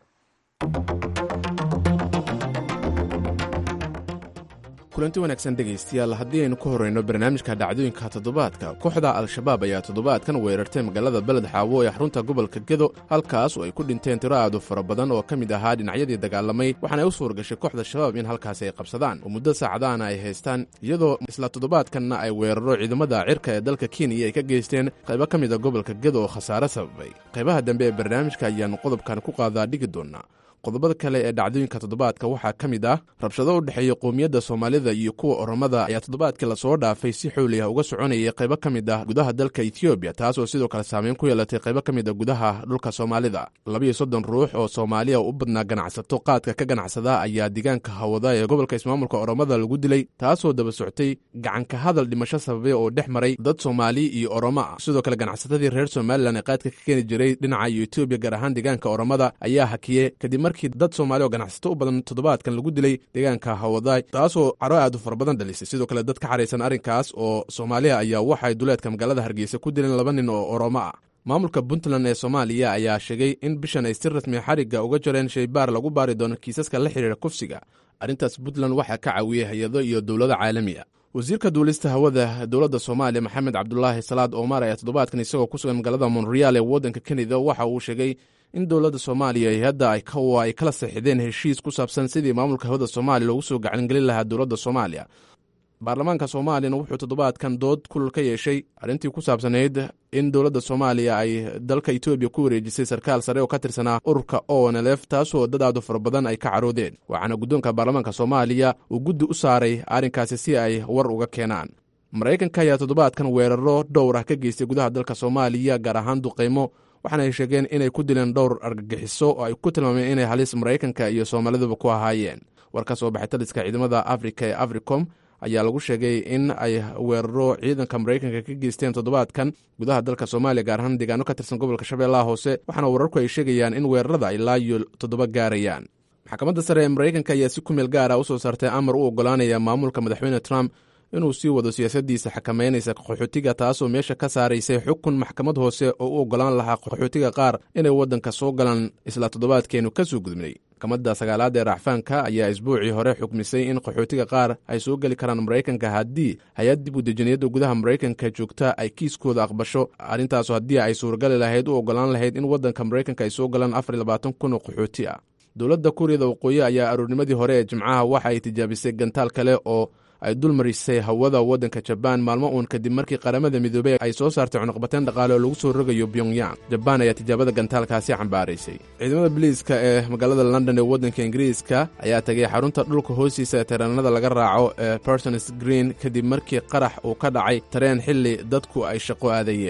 kulanti wanaagsan dhegaystayaal haddii aynu ku horrayno barnaamijka dhacdooyinka toddobaadka kooxda al-shabaab ayaa toddobaadkan weerartay magaalada beled xaawo ee xarunta gobolka gedo halkaas oo ay ku dhinteen tiro aadu fara badan oo ka mid ahaa dhinacyadii dagaalamay waxaana ay u suurgashay kooxda shabaab in halkaasi ay qabsadaan oo muddo saacadaana ay haystaan iyadoo isla toddobaadkanna ay weeraro ciidamada cirka ee dalka kenya ay ka geysteen qaybo ka mid a gobolka gedo oo khasaare sababay qaybaha dambe ee barnaamijka ayaannu qodobkan ku qaadaa dhigi doonnaa qodobada kale ee dhacdooyinka toddobaadka waxaa ka mid ah rabshado u dhexeeya qowmiyadda soomaalida iyo kuwa oromada ayaa toddobaadkii lasoo dhaafay si xooliah uga soconayay qaybo ka mid ah gudaha dalka etoobiya taasoo sidoo kale saameyn ku yeelatay qaybo ka mid a gudaha dhulka soomaalida labiyo soddon ruux oo soomaaliya u badnaa ganacsato qaadka ka ganacsada ayaa deegaanka hawada ee gobolka ismaamulka oromada lagu dilay taasoo daba soctay gacanka hadal dhimasho sababay oo dhex maray dad soomaali iyo oromo ah sidoo kale ganacsatadii reer somalilan ee qaadka ka keeni jiray dhinaca iyo etoobiya gaar ahaan deegaanka oromada ayaa hakiye kadib markii dad soomaali oo ganacsato u badan toddobaadkan lagu dilay deegaanka hawadaay taasoo caro aad u fara badan dhalisay sidoo kale dad ka xaraysan arrinkaas oo soomaaliya ayaa waxay duleedka magaalada hargeysa ku dileen laba nin oo oromo ah maamulka puntland ee soomaaliya ayaa sheegay in bishan ay si rasmi xarigga uga jareen shaybaar lagu baari doono kiisaska la xidhiira kufsiga arrintaas puntland waxaa ka caawiyey hay-ado iyo dowlado caalami ah wasiirka duulista hawada dowladda soomaaliya maxamed cabdulaahi salaad omar ayaa toddobaadkan isagoo ku sugan magaalada monreal ee waddanka kanada waxa uu sheegay in dowladda soomaaliya iyo hadda ay kala saxideen heshiis ku saabsan sidii maamulka hawada soomaaliya loogu soo gacangelin lahaa dowladda soomaaliya baarlamaanka soomaaliyana wuxuu toddobaadkan dood kulul ka yeeshay arrintii ku saabsanayd in dowladda soomaaliya ay dalka etoobiya ku wareejisay sarkaal sare oo ka tirsanaa ururka onlf taasoo dad aadu fara badan ay ka caroodeen waxaana guddoonka baarlamaanka soomaaliya uu guddi u saaray arrinkaasi si ay war uga keenaan maraykanka ayaa toddobaadkan weeraro dhowr ah ka geystay gudaha dalka soomaaliya gaar ahaan duqaymo waxaana ay sheegeen inay ku dileen dhowr argagixiso oo ay ku tilmaameen inay halis maraykanka iyo soomaaliduba ku ahaayeen war ka soo baxay taliska ciidamada afrika ee africom ayaa lagu sheegay in ay weeraro ciidanka maraykanka ka geysteen toddobaadkan gudaha dalka soomaaliya gaar ahaan deegaano ka tirsan gobolka shabeellaha hoose waxaana wararku ay sheegayaan in weerarada ilaa iyo toddoba gaarayaan maxkamadda sare ee maraykanka ayaa si ku meel gaara u soo saartay amar u oggolaanaya maamulka madaxweyne trump inuu sii wado siyaasaddiisa xakameynaysa qaxootiga taasoo meesha ka saaraysay xukun maxkamad hoose oo u oggolaan lahaa qaxootiga qaar inay waddanka soo galaan isla toddobaadkeenu ka soo gudbnay maxkamadda sagaalaad ee racfaanka ayaa isbuucii hore xukmisay in qaxootiga qaar ay soo geli karaan maraykanka haddii hay-ad dib udejiniyadda gudaha maraykanka joogta ay kiiskooda aqbasho arrintaasoo haddii ay suuragali lahayd u oggolaan lahayd in waddanka maraykanka ay soo galaan afar iyo labaatan kun oo qaxooti ah dowladda kuuriyada waqooyi ayaa aroornimadii hore ee jimcaha waxa ay tijaabisay gantaal kale oo ay dulmarisay hawada waddanka jabaan maalmo uun kadib markii qaramada midoobey ay soo saartay cunuqbateen dhaqaale oo lagu soo rogayo pyongyang jabaan ayaa tijaabada gantaalkaasi cambaaraysay ciidamada biliiska ee magaalada london ee waddanka ingiriiska ayaa tagay xarunta dhulka hoostiisa ee tareenada laga raaco ee persons green kadib markii qarax uu ka dhacay tareen xilli dadku ay shaqo aadayeen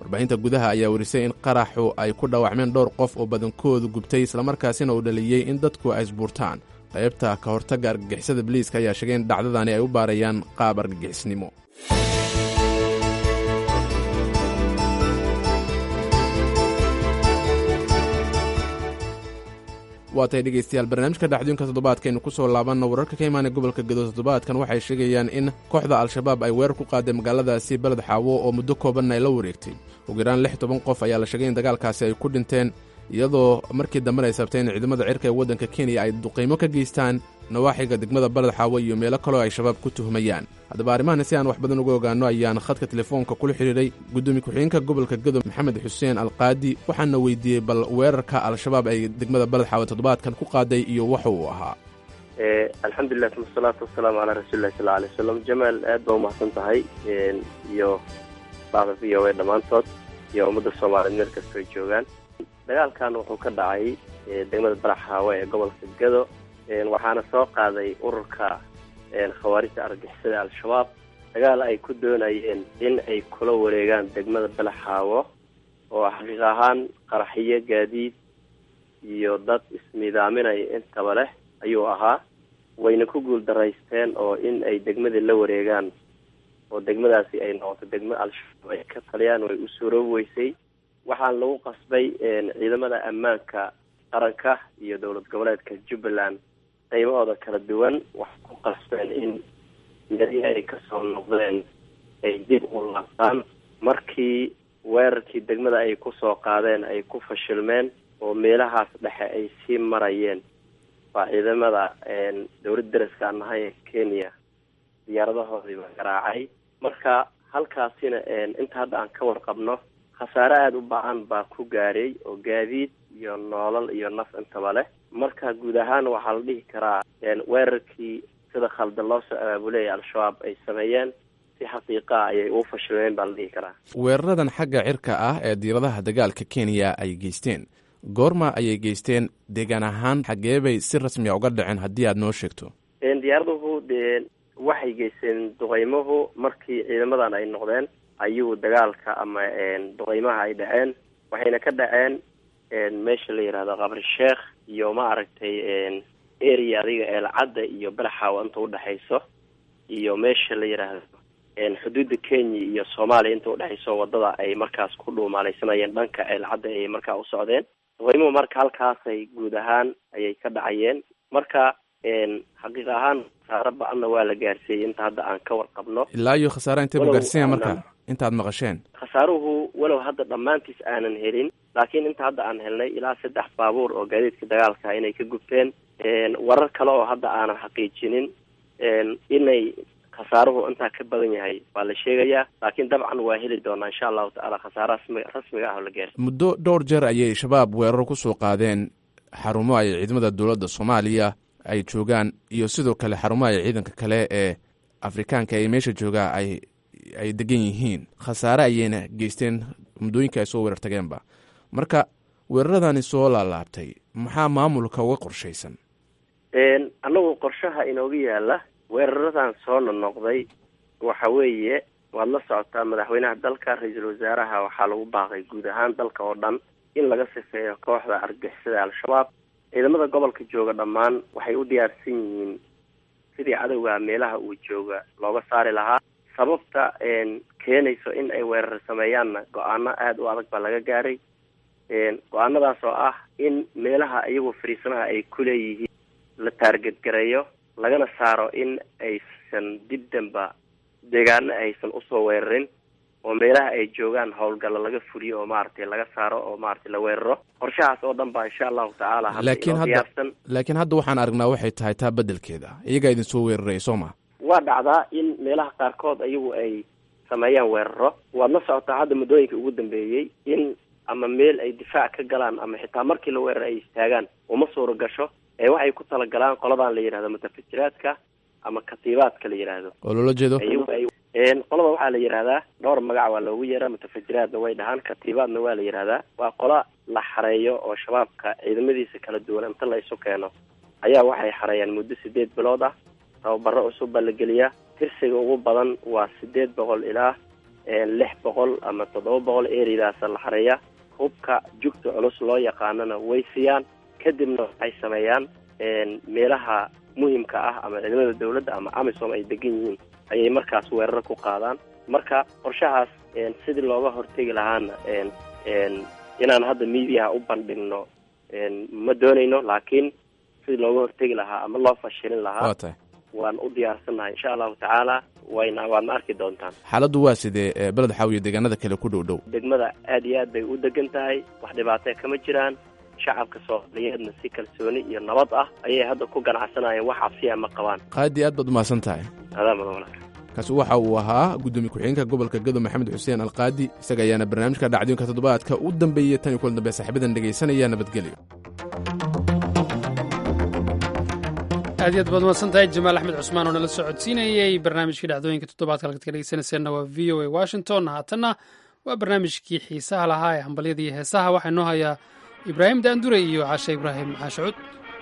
warbaahinta gudaha ayaa werisay in qaraxu ay ku dhaawacmeen dhowr qof oo badankoodu gubtay islamarkaasina uu dhaliyey in dadku ay isbuurtaan qaybta ka hortagga argagixisada biliiska ayaa sheegay in dhacdadani ay u baarayaan qaab argagixisnimo waa tahay dhegaystayaal barnaamijka dhacdooyinka toddobaadkaaynu ku soo laabanno wararka ka imaanay gobolka gedo toddobaadkan waxay sheegayaan in kooxda al-shabaab ay weerar ku qaaday magaaladaasi beled xaawo oo muddo koobanna ay la wareegtay ugu yaraan lix toban qof ayaa la sheegay in dagaalkaasi ay ku dhinteen iyadoo markii dambena ay sabtay in ciidamada cirka ee waddanka kenya ay duqaymo ka geystaan nawaaxiga degmada baled xaawo iyo meelo kaloo ay shabaab ku tuhmayaan haddaba arrimahana si aan wax badan uga ogaanno ayaan khadka telefoonka kula xidhiidhay guddoomiye ku-xigeenka gobolka gedo maxamed xuseen alqaadi waxaana weydiiyey bal weerarka al-shabaab ay degmada baled xaawo toddobaadkan ku qaaday iyo waxa uu ahaa alxamdulilah uma asalaatu wasalaamu calaa rasuulillahi sal alay wasalam jamaal aad baa umahadsan tahay iyo bacda v o a dhammaantood iyo ummadda soomaaliyeed meel kastoo ay joogaan dagaalkan wuxuu ka dhacay degmada baraxaawe ee gobolka gedo waxaana soo qaaday ururka khawaarijta argixisada al-shabaab dagaal ay ku doonayeen in ay kula wareegaan degmada balaxaawo oo xaqiiq ahaan qaraxiyo gaadiid iyo dad isnidaaminaya intaba leh ayuu ahaa wayna ku guul daraysteen oo in ay degmadii la wareegaan oo degmadaasi ay noqoto degmo al-shabaab ay ka taliyaan way u suuroobi weysay waxaan lagu qasbay ciidamada ammaanka qaranka iyo dowlad goboleedka jubbaland qaybahooda kala duwan waxay ku qasbeen in meelihii ay kasoo noqdeen ay dib u laabtaan markii weerarkii degmada ay kusoo qaadeen ay ku fashilmeen oo meelahaas dhexe ay sii marayeen waa ciidamada dowlad daraska aan nahay ee kenya diyaaradahoodiiba garaacay marka halkaasina inta hadda aan ka warqabno khasaare aada u ba-an baa ku gaaray oo gaadiid iyo noolal iyo naf intaba leh marka guud ahaan waxaa la dhihi karaa weerarkii sida khaldan loo soo abaabulaya al-shabaab ay sameeyeen si xaqiiqaa ayay uu fashilmeen baa la dhihi karaa weeraradan xagga cirka ah ee diiradaha dagaalka kenya ay geysteen goorma ayay geysteen deegaan ahaan xaggee bay si rasmiya uga dhaceen haddii aada noo sheegto diyaaraduhu dee waxay geysteen duqeymuhu markii ciidamadan ay noqdeen ayuu dagaalka ama duqeymaha ay dhaceen waxayna ka dhaceen meesha la yidhahdo qabri sheekh iyo ma aragtay area adiga eelcadda iyo balaxaawa inta udhexayso iyo meesha la yidhaahdo xuduudda kenya iyo soomaaliya inta udhexayso wadada ay markaas ku dhuumaalaysanayeen dhanka eelcadda ayay markaa u socdeen duqeymuhu marka halkaasay guud ahaan ayay ka dhacayeen marka xaqiiq ahaan khasaaro ba-anna waa la gaarsiiyey inta hadda aan ka warqabno ilaa iyo khasaare intay bu gaarsiinya marka intaad maqasheen khasaaruhu walow hadda dhammaantiis aanan helin laakiin inta hadda aan helnay ilaa saddex baabuur oo gaadiidka dagaalka inay ka gubteen warar kale oo hadda aanan xaqiijinin inay khasaaruhu intaa ka badan yahay waa la sheegayaa laakiin dabcan waa heli doonaa insha allahu tacaala khasaare rasmi rasmiga ah oo la gaarsiy muddo dhowr jeer ayay shabaab weeraro kusoo qaadeen xarumo ay ciidamada dowladda soomaaliya ay joogaan iyo sidoo kale xarumaha ay ciidanka kale ee afrikaanka ee meesha joogaa ay ay degan yihiin khasaare ayayna geysteen muddooyinka ay soo weerar tageenba marka weeraradani soo laalaabtay maxaa maamulka uga qorshaysan annagu qorshaha inooga yaala weeraradan soo nonoqday waxa weeye waad la socotaa madaxweynaha dalka ra-iisul wasaaraha waxaa lagu baaqay guud ahaan dalka oo dhan in laga sifeeyo kooxda argixisada al-shabaab ciidamada gobolka jooga dhammaan waxay u diyaarsan yihiin sidii cadowga meelaha uu jooga looga saari lahaa sababta keenayso in ay weerar sameeyaanna go-aano aada u adag baa laga gaaray go-aanadaas oo ah in meelaha iyagoo fariisanaha ay ku leeyihiin la taargetgareeyo lagana saaro in aysan dib danba deegaano aysan usoo weerarin oo meelaha ay joogaan howlgalla laga fuliyo oo maaragtay laga saaro oo maaragtay la weeraro qorshahaas oo dhan baa insha allahu tacaala hadda laakiin inoo hadda diyaarsan laakiin hadda waxaan aragnaa waxay tahay taa beddelkeeda iyagaa idin soo weeraraya soo ma waa dhacdaa in meelaha qaarkood ayagu ay sameeyaan weeraro waad la socotaa hadda muddooyinka ugu dambeeyey in ama meel ay difaac ka galaan ama xitaa markii la weerar ay istaagaan uma suura gasho ee waxay ku talagalaan qoladan la yidhahdo mutafajiraadka ama katiibaadka la yidhaahdo oo loola jeedo ayagu ay een qolada waxaa la yidhahdaa dhowr magac waa loogu yeeraa mutafajiraadna way dhahaan katiibaadna waa la yidhahdaa waa qola la xareeyo oo shabaabka ciidamadiisa kala duwan inta la isu keeno ayaa waxay xareeyaan muddo sideed bilood ah tababaro cusub baa la geliyaa tirsiga ugu badan waa sideed boqol ilaa lix boqol ama toddoba boqol ereydaasa la xareeya hubka jugta culus loo yaqaanana way siiyaan kadibna waxay sameeyaan meelaha muhimka ah ama ciidamada dawladda ama amisom ay degan yihiin ayay markaas weeraro ku qaadaan marka qorshahaas sidii looga hortegi lahaana inaan hadda miidiyaha u bandhigno ma doonayno laakiin sidii looga hortegi lahaa ama loo fashilin lahaa waan u diyaarsannahay insha allahu tacaala wayna waadna arki doontaan xaaladdu waa sidee beled xaawiye deegaanada kale ku dhow dhow degmada aad iyo aad bay u degan tahay wax dhibaatee kama jiraan shacabka soomaaliyeedna si kalsooni iyo nabad ah ayay hadda ku ganacsanayeen wax cabsiya ma qabaan qaadi aad baad umahadsan tahay adaa mudan walaal kaasi waxa uu ahaa gudoomiye ku-xigeenka gobolka gado maxamed xuseen alqaadi isaga ayaana barnaamijka dhacdooyinka toddobaadka u dambeeyey tan iyo kulan dambe saaxiibadan dhegaysanaya nabadgelyo aad iyaad baad umahadsan tahay jamaal axmed cusmaan oo nala socodsiinayey barnaamijkii dhacdooyinka toddobaadka halkaad ka dhegeysanayseena waa v o a washington haatanna waa barnaamijkii xiisaha lahaa ee hambalyada iyo heesaha waxaa inoo hayaa ibraahim daandure iyo cashe ibraahim caashacuud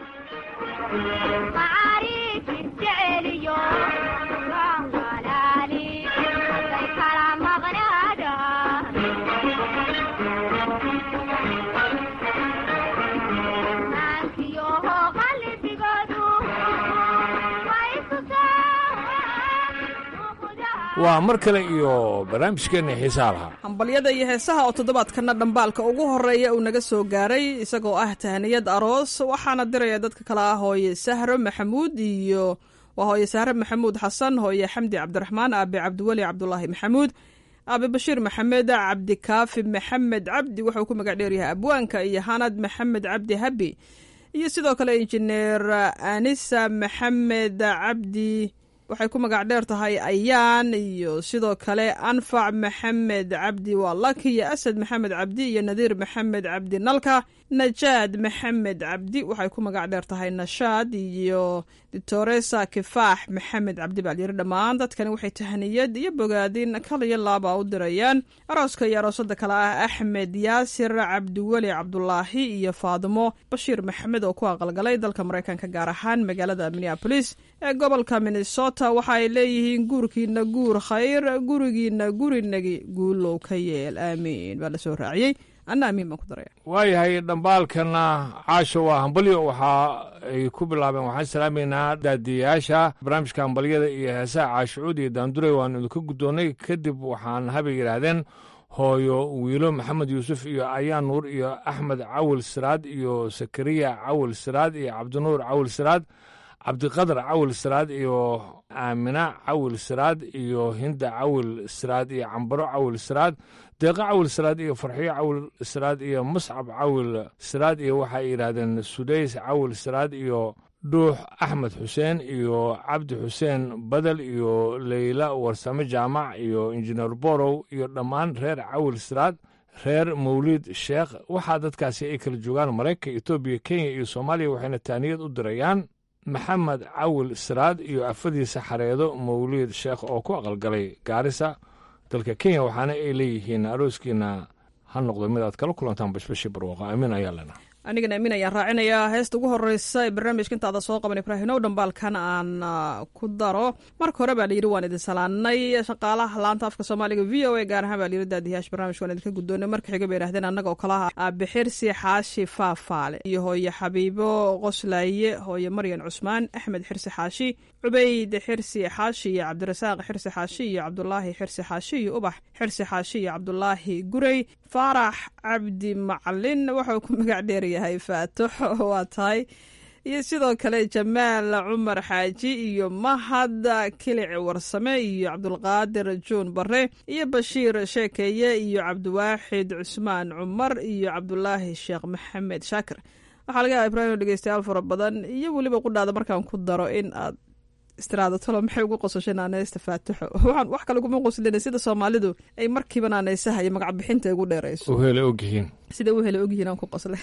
waa mar kale iyo barnaamijkeenna xiisaha lahaa hambalyada iyo heesaha oo toddobaadkana dhambaalka ugu horeeya uu naga soo gaaray isagoo ah tahniyad aroos waxaana diraya dadka kale ah hooye sahro maxamuud iyo waa hooye sahro maxamuud xasan hooye xamdi cabdiraxmaan aabe cabdiweli cabdulaahi maxamuud aabe bashiir maxamed cabdikaafi maxamed cabdi wuxuu ku magac dheeryahay abwaanka iyo hanad maxamed cabdi habi iyo sidoo kale injineer anisa maxamed cabdi waxay ku magac dheer tahay ayaan iyo sidoo kale anfac maxamed cabdi waa laki iyo asad maxamed cabdi iyo nadiir maxamed cabdi nalka najaad maxamed cabdi waxay ku magac dheer tahay nashaad iyo ditoresa kifaax maxamed cabdi baa lyiri dhammaan dadkani waxay tahniyad iyo bogaadin kal iyo laaba u dirayaan arooska iyo aroosada kale ah axmed yaasir cabdiweli cabdulaahi iyo faadimo bashiir maxamed oo ku aqalgalay dalka maraykanka gaar ahaan magaalada minneabolis ee gobolka minnesota waxa ay leeyihiin guurkiina guur khayr gurigiina gurinagi guulow ka yeel aamiin baa lasoo raaciyey anna amiin baan ku daraya waayahay dhambaalkana caasho waa hambalyo waxa ay ku bilaabeen waxaan salaamaynaa daadiyayaasha barnaamijka hambalyada iyo heesaha caashucuud iyo daandurey waanu idinka guddoonnay kadib waxaan habay yidhaahdeen hooyo wiilo maxamed yuusuf iyo ayaan nuur iyo axmed cawil siraad iyo sakariya cawil siraad iyo cabdinuur cawil siraad cabdiqadar cawil siraad iyo aamina cawil siraad iyo hinda cawil siraad iyo cambaro cawil siraad deeqo cawil siraad iyo farxiyo cawil siraad iyo muscab cawil siraad iyo waxay yidhaahdeen sudays cawil siraad iyo dhuux axmed xuseen iyo cabdi xuseen badel iyo leyla warsame jaamac iyo injineer borow iyo dhammaan reer cawil siraad reer mawliid sheekh waxaa dadkaasi ay kala joogaan maraykanka etoobiya kenya iyo soomaaliya waxayna taaniyad u dirayaan maxamed cawil siraad iyo afadiisa xareedo mawliid sheekh oo ku aqalgalay gaarisa dalka kenya waxaana ay leeyihiin arooskiina ha noqdo mid aad kala kulantaan bashbashii barwaaqo amiin ayaa lena anigana amiin ayaan raacinayaa heesta ugu horeysa ee barnaamijka intaada soo qaban ibraahinow dhambaalkan aan ku daro marka hore baa layidhi waan idin salaanay shaqaalaha laanta afka soomaaliga v o a gaar ahaan baa layidhi daadiyaasha barnamijka waan idinka guddoonay marka xiga bay yidhahdeen annaga oo kalaha aabixirsi xaashi faafaale iyo hooye xabiibo qoslaaye hooye maryan cusmaan axmed xirsi xaashi cubayd xirsi xaashi iyo cabdirasaaq xirsi xaashi iyo cabdulaahi xirsi xaashi iyo ubax xirsi xaashi iyo cabdulaahi gurey faarax cabdi macalin wuxuu ku magac dheeryahay faatux waa tahay iyo sidoo kale jamaal cumar xaaji iyo mahad kilic warsame iyo cabdulqaadir juun bare iyo bashiir sheekeeye iyo cabdiwaaxid cusmaan cumar iyo cabdulaahi sheekh maxamed shaakir waxaa laga yaaba ibraahim dhegeystayaal fara badan iyo weliba qudhaada markaan ku daro in aad istiraado talo maxay ugu qosashay naaneysta faatixo waxaan wax kale kuma qoslina sida soomaalidu ay markiiba naaneysaha iyo magac bixinta ugu dheerayso uhele ogyihiin sida u hele ogyihiin aan ku qosle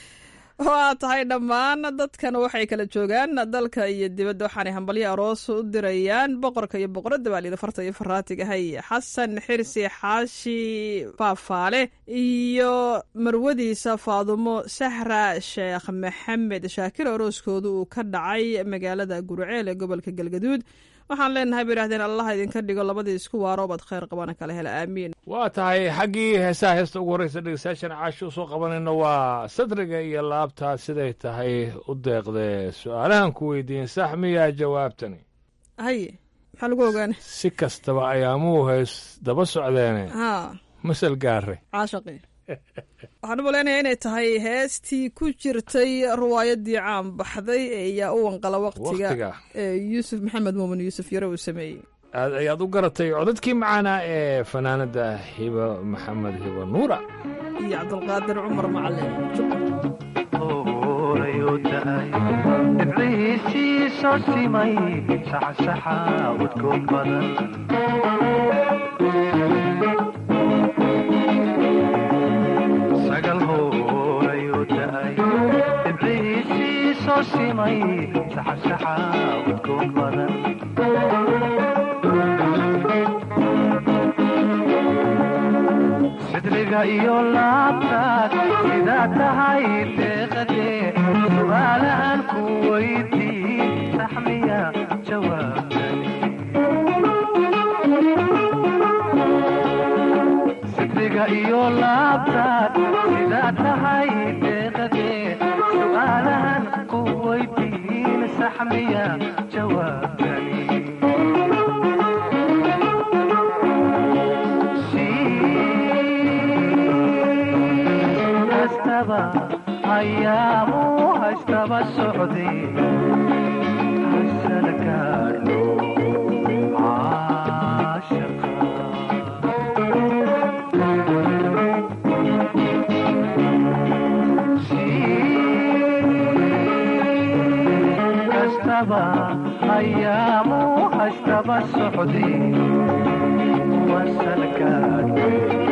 waa tahay dhammaan dadkan waxay kala joogaan dalka iyo dibadda waxaanay hambalyo aroos u dirayaan boqorka iyo boqoradda baa layidhi farta iyo faraatigahay xasan xirsi xaashi faafaale iyo marwadiisa faadumo sahra sheekh maxamed shaakir arooskooda uu ka dhacay magaalada gurceel ee gobolka galgaduud waxaan leenahay bay yidhahdeen allah idinka dhigo labadii isku waaroobaad khayr qabana kala hela aamiin waa tahay xaggii heesaha heesta ugu horreysa dhegeystayaashan caasho usoo qabanayno waa sadriga iyo laabtaa siday tahay u deeqdee su-aalahan ku weydiin sax miyaa jawaabtani haye maxaa lagu ogaana si kastaba ayaamuhu hees daba socdeene haa masal gaare caashaqi waxaan u malaynayaa inay tahay heestii ku jirtay riwaayadii caan baxday ee yaa u wanqala waktiga Waqtiga. ee yuusuf maxamed muumin yuusuf yare uu sameeyey aad ayaad u garatay codadkii macaanaa ee fanaanada hiba maxamed hiba nuura iyo cabdulqaadir cumar macalin dhibcihiisii soo simay saxsaxa udgoon badan sagal hoolayuu da'ay dhibcihiisii soo simay saxsaxa udgoon badan sidriga iyo laabtaad sidaa tahay deeqadee su'aalahan ku weydiin saxmiya jawaabtani sidriga iyo laabtaad sidaa tahay deeqadee su'aalahan ku weydiin saxmiya jawaabtani hastaba ayaamu hastaba socday hasal gaadho hastaba ayaamu hastaba socday wasal gaadho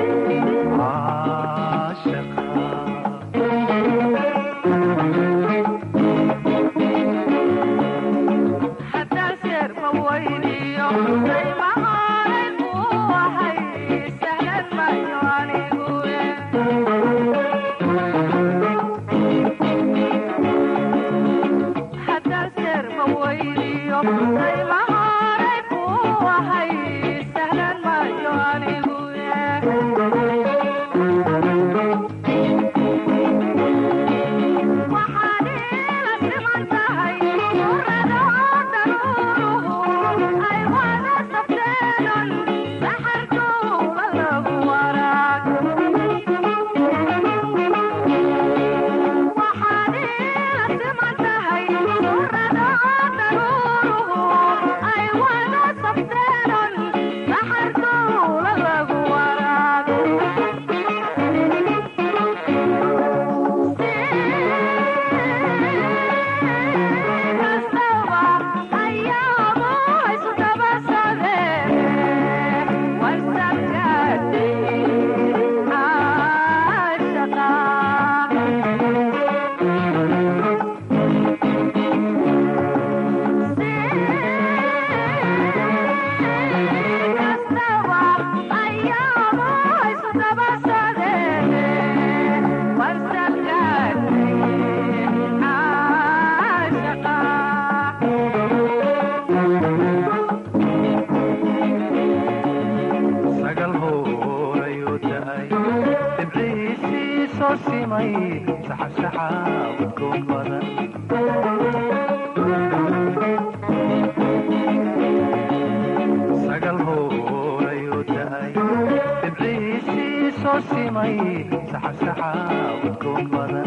sagal hoolayuu da'ay dhibcihiisii soo simay saxsaxa udgoon badan sagal hoolayuu da'ay dhibcihiisii soo simay saxsaxa udgoon badan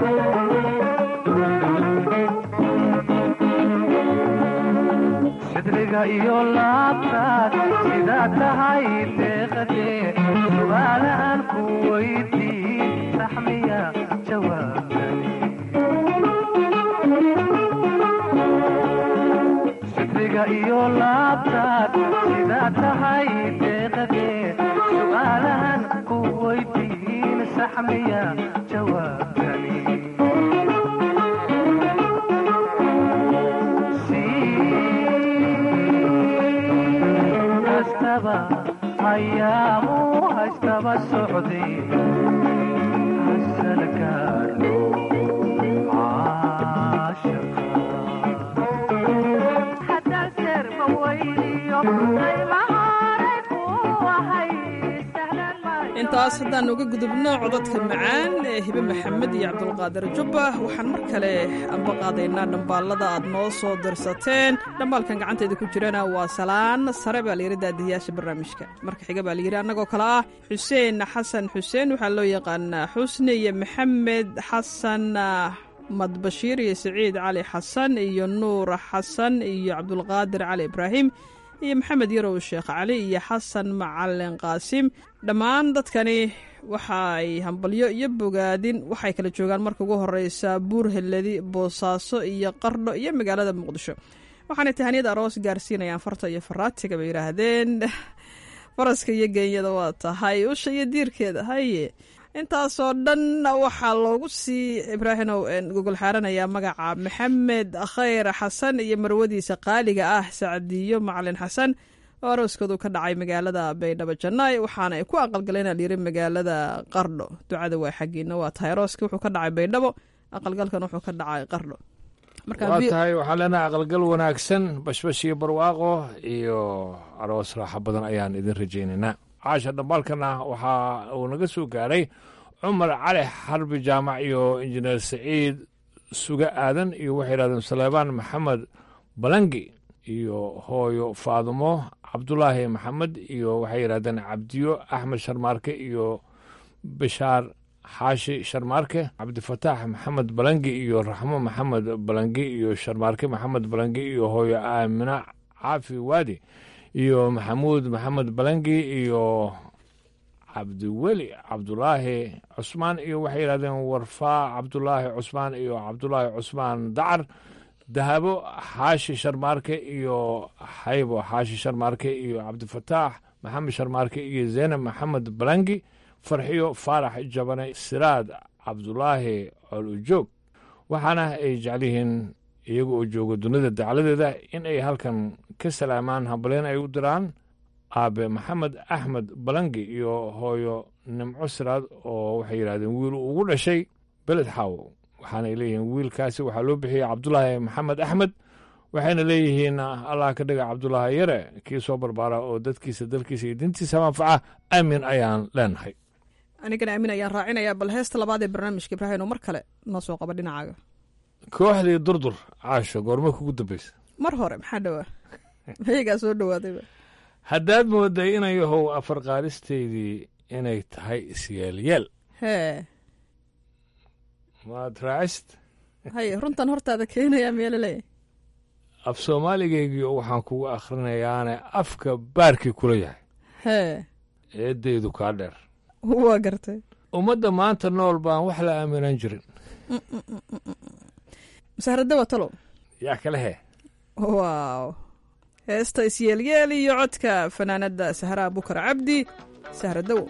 sidriga iyo laabtaad sidaa tahay deeqadee su'aalahan ku weydiin saxmiya jawaabtani sidriga iyo laabtaad sidaa tahay deeqadee su'aalahan ku weydiin saxmiya jawaabtani hastaba ayaamu hastaba socday hasal gaadho caashaqa intaas haddaan uga gudubno codadka macaan ee hibe maxamed iyo cabdulqaadir jubba waxaan mar kale anba qaadaynaa dhambaalada aad noo soo dirsateen dhambaalkan gacanteeda ku jirana waa salaan sare baa layidhi daadihiyaasha barnaamijka marka xiga baa layidhi annagoo kale ah xuseen xasan xuseen waxaa loo yaqaanaa xusni iyo maxamed xasan madbashiir iyo siciid cali xasan iyo nuur xasan iyo cabdulqaadir cali ibraahim iyo maxamed yarow sheekh cali iyo xasan macalin qaasim dhammaan dadkani waxa ay hambalyo iyo bogaadin waxay kala joogaan marka ugu horeysa buur heladi boosaaso iyo qardho iyo magaalada muqdisho waxaanay tahaniyad aroos gaarsiinayaan farta iyo faraatiga bay yidhaahdeen faraska iyo geenyada waa tahay usha iyo diirkeeda haye intaasoo dhan waxaa loogu sii ibraahinow gogol xaaranayaa magaca maxamed khayr xasan iyo marwadiisa qaaliga ah sacdiyo macalin xasan oo arooskoodu ka dhacay magaalada baydhabo jannaay waxaana ay ku aqalgaleen alyiri magaalada qardho ducada waa xaggiina waa tahay arooski wuxuu ka dhacay baydhabo aqalgalkan wuxuu ka dhacay qardho waa tahay waxaan leenahay aqalgal wanaagsan bashbash iyo barwaaqo iyo aroos raaxo badan ayaan idin rajaynaynaa caasha dhambaalkana waxaa uu naga soo gaaray cumar cali xarbi jaamac iyo injineer saciid suga aadan iyo waxay yidhahdeen saleebaan maxamed balangi iyo hooyo faadumo cabdulaahi maxamed iyo waxay yidhahdeen cabdiyo axmed sharmaarke iyo bishaar xaashi sharmaarke cabdifataax maxamed balangi iyo raxmo maxamed balangi iyo sharmaarke maxamed balangi iyo hooyo aamina caafi waadi iyo maxamuud maxamed balangi iyo cabdiweli cabdulaahi cusmaan iyo waxay yidhahdeen warfaa cabdulaahi cusmaan iyo cabdulaahi cusmaan dacar dahabo xaashi sharmaarke iyo xaybo xaashi sharmaarke iyo cabdifataax maxamed sharmaarke iyo zeynab maxamed balangi farxiyo faarax jabane siraad cabdulaahi colujoog waxaana ay jecel yihiin iyaga oo jooga dunida dacladeeda in ay halkan ka salaamaan hambalyen ay u diraan aabe maxamed axmed balangi iyo hooyo nimco siraad oo waxay yidhahdeen wiil ugu dhashay beled xaawo waxaanay leeyihiin wiilkaasi waxaa loo bixiyey cabdulaahi maxamed axmed waxayna leeyihiin allah ka dhiga cabdulaahi yare kii soo barbaara oo dadkiisa dalkiisa iyo dintiisa manfaca aamin ayaan leenahay anigana aamin ayaan raacinayaa bal heesta labaad ee barnaamijka ibraahim oo mar kale noo soo qaba dhinacaaga kooxdii durdur caasho goorma kugu dambaysa mar hore maxaa dhowaa mayagaa soo dhawaadayba haddaad mooday inay yahow afar qaalisteydii inay tahay isyaalyeel hee maad raacist haye runtan hortaada keenayaa meelaleeyahy af soomaaligaygii waxaan kugu akhrinayaane afka baarkii kula yahay hee eeddaydu kaa dheer waa gartay ummadda maanta nool baan wax la aaminan jirin masahraddawa talow yaa kale hee waaw heesta isyeelyeel iyo codka fanaanadda sahraa bukar cabdi sahraddawo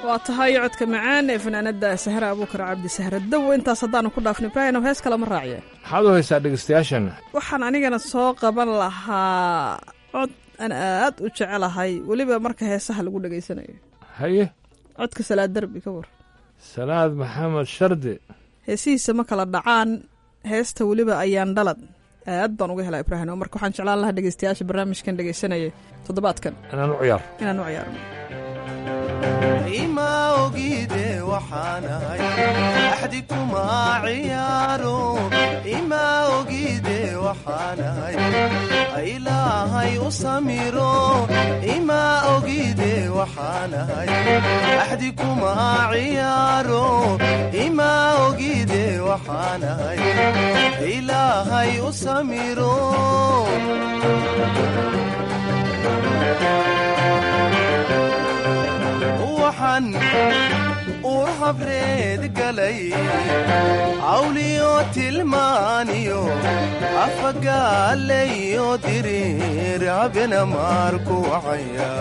waa tahay codka macaan ee fanaanada sahra abuukar cabdi sahra dawo intaas haddaanu ku dhaafno ibraahim hees kale ma raaciye maxaad u haysaa dhegeystayaashan waxaan anigana soo qaban lahaa cod aan aad u jecelahay weliba marka heesaha lagu dhegaysanayo haye codka salaad derbi ka war salaad maxamed shardi heesihiisa ma kala dhacaan heesta weliba ayaan dhalad aad baan uga helaa ibraahim marka waxaan jeclaan lahaa dhegeystayaasha barnaamijkan dhegeysanaya toddobaadkan inaan u ciyaar inaan u ciyaarno ima ogide waxaanahay axdi kuma ciyaaro ima ogide waxaanahay ilaahay u samiro ima ogide waxaanahay axdi kuma ciyaaro ima ogide waxaanahay ilaahay u samiro waxaan uur habreed galay cawliyo tilmaaniyo afagaalayo diriir habena maarku wacaya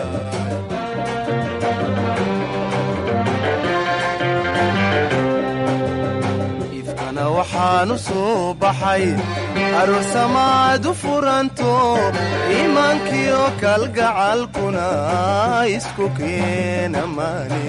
ifkana waxaanu soo baxay aroosamaad u furanto iimaankiyo kalgacalkuna isku keena maani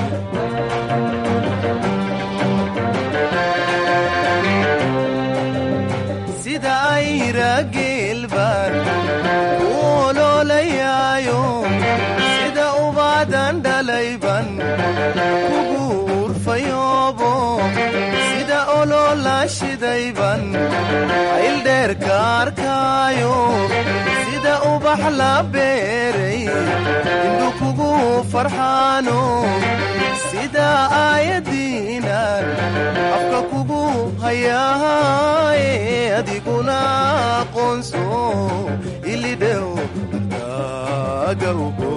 sida ayra geelbaan u oloolayaayo sida ubaadan dhalayban kugu urfayoobo sida oloola shidayban ayldheerka arkaayo sida ubax la beeray indhu kugu farxaano sida aayadiinan afka kugu hayaaye adiguna aqoonso ilidhow agawgo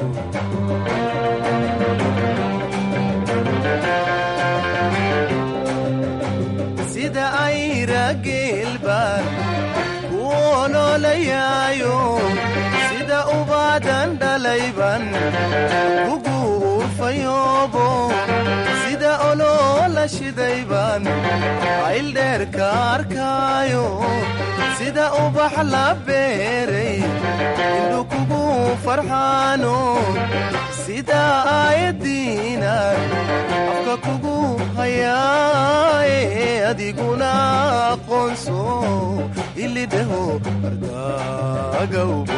sida ayra geelbaan ku oloolayaayo sida ubaadan dhalayban kugu urfayoobo sida oloola shidayban ayldheerka arkaayo sida ubax la beeray indhu kugu farxaano sida aayadiinan afka kugu hayaaye adiguna aqoonso ilidhaho ardagawbo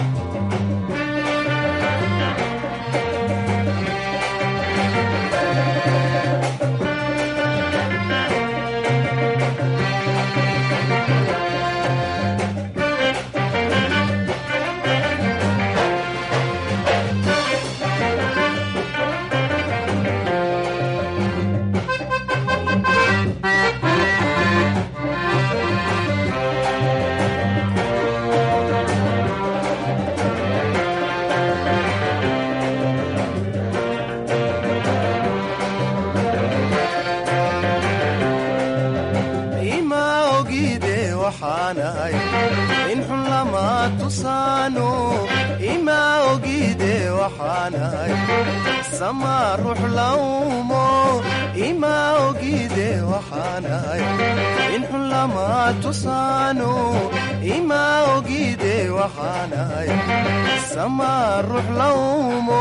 ima ogide waxaanahay in xun lama tusaano ima ogide waxaanahay sama ruux lawmo ima ogide waxaanahay in xun lama tusaano ima ogide waxaanahay sama ruux lawmo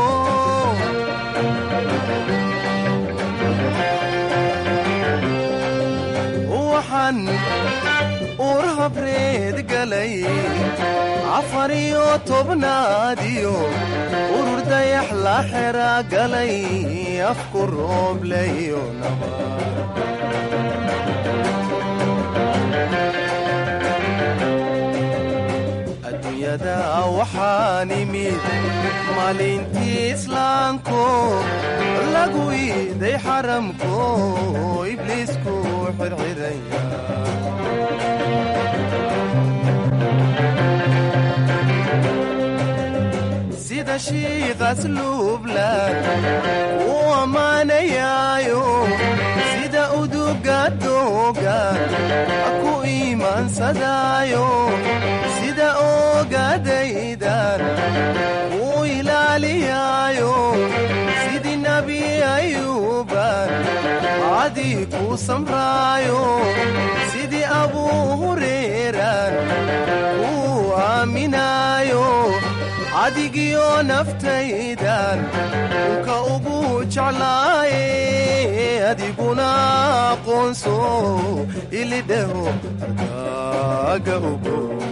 waxaan uur habreed galay afar iyo tobnaadiyo urur dayax la xera galay afku roobleyo adduunyada waxaan imid maalintii islaamko lagu iiday xaramko ibliisku xirxiraya sida shiiqas luublan u ammaanayaayo sida uduga dooga ku iimaansadaayo sida oogadaydan u ilaaliyaayo sidii nabi daacadii ku samraayo sidii abuu hureeraan kuu aaminaayo adigiyo naftaydan unka ugu jeclaaye adiguna aqoonso ilidhaho arkaaga ogo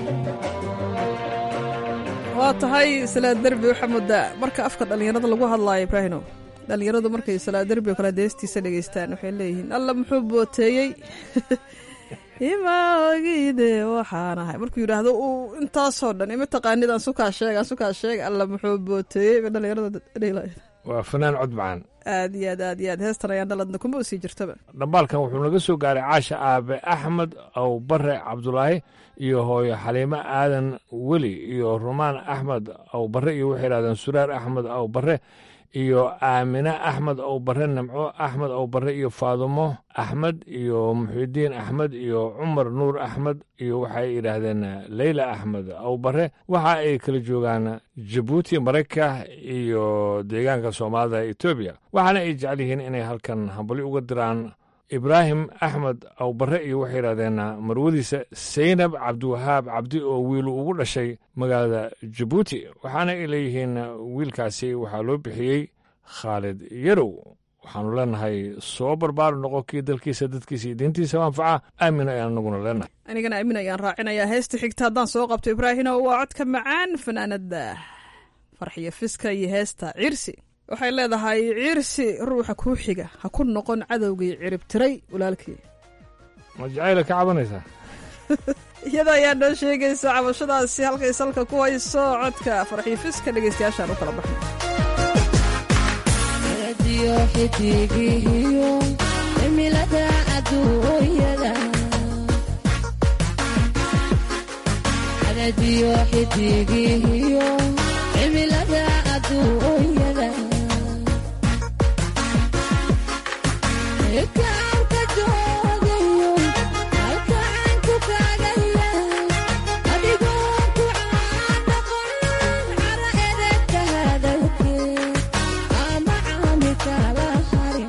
waa tahay salaa derbi waxaa moodaa marka afka dhallinyarada lagu hadlaayo ibraahino dhallinyaradu markay salaa derbi oo kale deestiisa dhegaystaan waxay leeyihiin alla muxuu booteeyey ima ogide waxaan ahay markuu yidhaahdo uu intaasoo dhan ima taqaanid aan sukaa sheeg aan sukaa sheeg alla muxuu booteeyey ba dhallinyarada dhehilaya waa fanaan cod macaan aad iyo aad aad iyo aad heestan ayaan dhaladna kuma usii jirtaba dhambaalkan wuxuu naga soo gaaray caasha aabe axmed aw bare cabdulaahi iyo hooyo xaliimo aadan weli iyo rumaan axmed aw bare iyo waxay yidhahdeen suraar axmed aw bare iyo aamine axmed ow bare nimco axmed ow bare iyo faadumo axmed iyo muxidiin axmed iyo cumar nuur axmed iyo waxay yidhaahdeen leyla axmed ow bare waxa ay kala joogaan jabuuti marayka iyo deegaanka soomaalida etoobiya waxaana ay jecel yihiin inay halkan hambali uga diraan ibraahim axmed aw bare iyo waxay yidhahdeen marwadiisa saynab cabdiwahaab cabdi oo wiilu ugu dhashay magaalada jabuuti waxaana ay leeyihiin wiilkaasi waxaa loo bixiyey khaalid yarow waxaanu leenahay soo barbaaru noqo kii dalkiisa dadkiisa iyo diintiisa anfaca aamin ayaan anaguna leenahay anigana aamin ayaan raacinayaa heesta xigta haddaan soo qabto ibraahino waa codka macaan fanaanada farxiyo fiska iyo heesta cirsi waxay leedahay ciirsi ruuxa kuu xiga ha ku noqon cadowgii ciribtiray walaalkii ma jacayla ka cabanaysaa iyada ayaa noo sheegaysa cabashadaasi halkay salka ku hayso codka farxiyo fiska dhegaystayaashaan u kala baxnay xidigihiyo cimilada adduunyada adadiyo xidigihiyo cimilada adduunyada kaarka joogayo halkaanku kaagaya adigoo ku caanoqon cara edegka hadalkee ama caami kala harin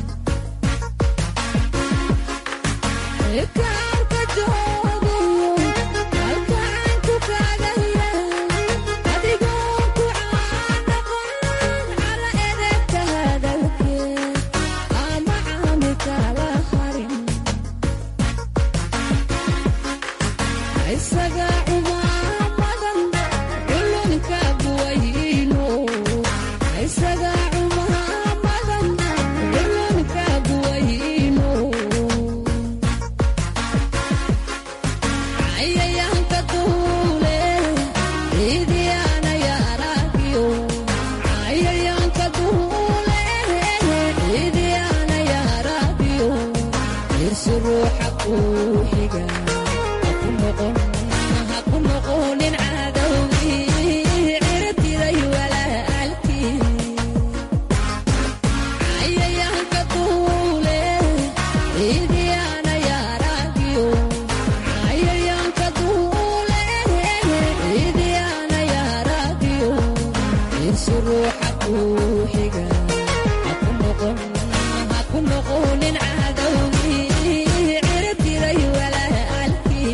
kaarka joogayo halkaanku kaagaya adigoo ku caanoqon cara edegka hadalkee ama caami kala harin isaga cumaamadan culunka buwayno isaga cumaamadan culunka buwayno cayayaanka duule ciidiyaana yaaragiyo cayayaanka duule ciidiyaana yaaragiyo irsi ruuxa kuu xiga haku noqon haku noqonin cadowgii cirtiday walaalkii cayayaanka duule ciidiyaana yaaragiyo cayayaanka duule ciidiyaana yaaragiyo irsi ruuxa kuu xiga haku noqon haku noqonin cadowgii cirtiday walaalkii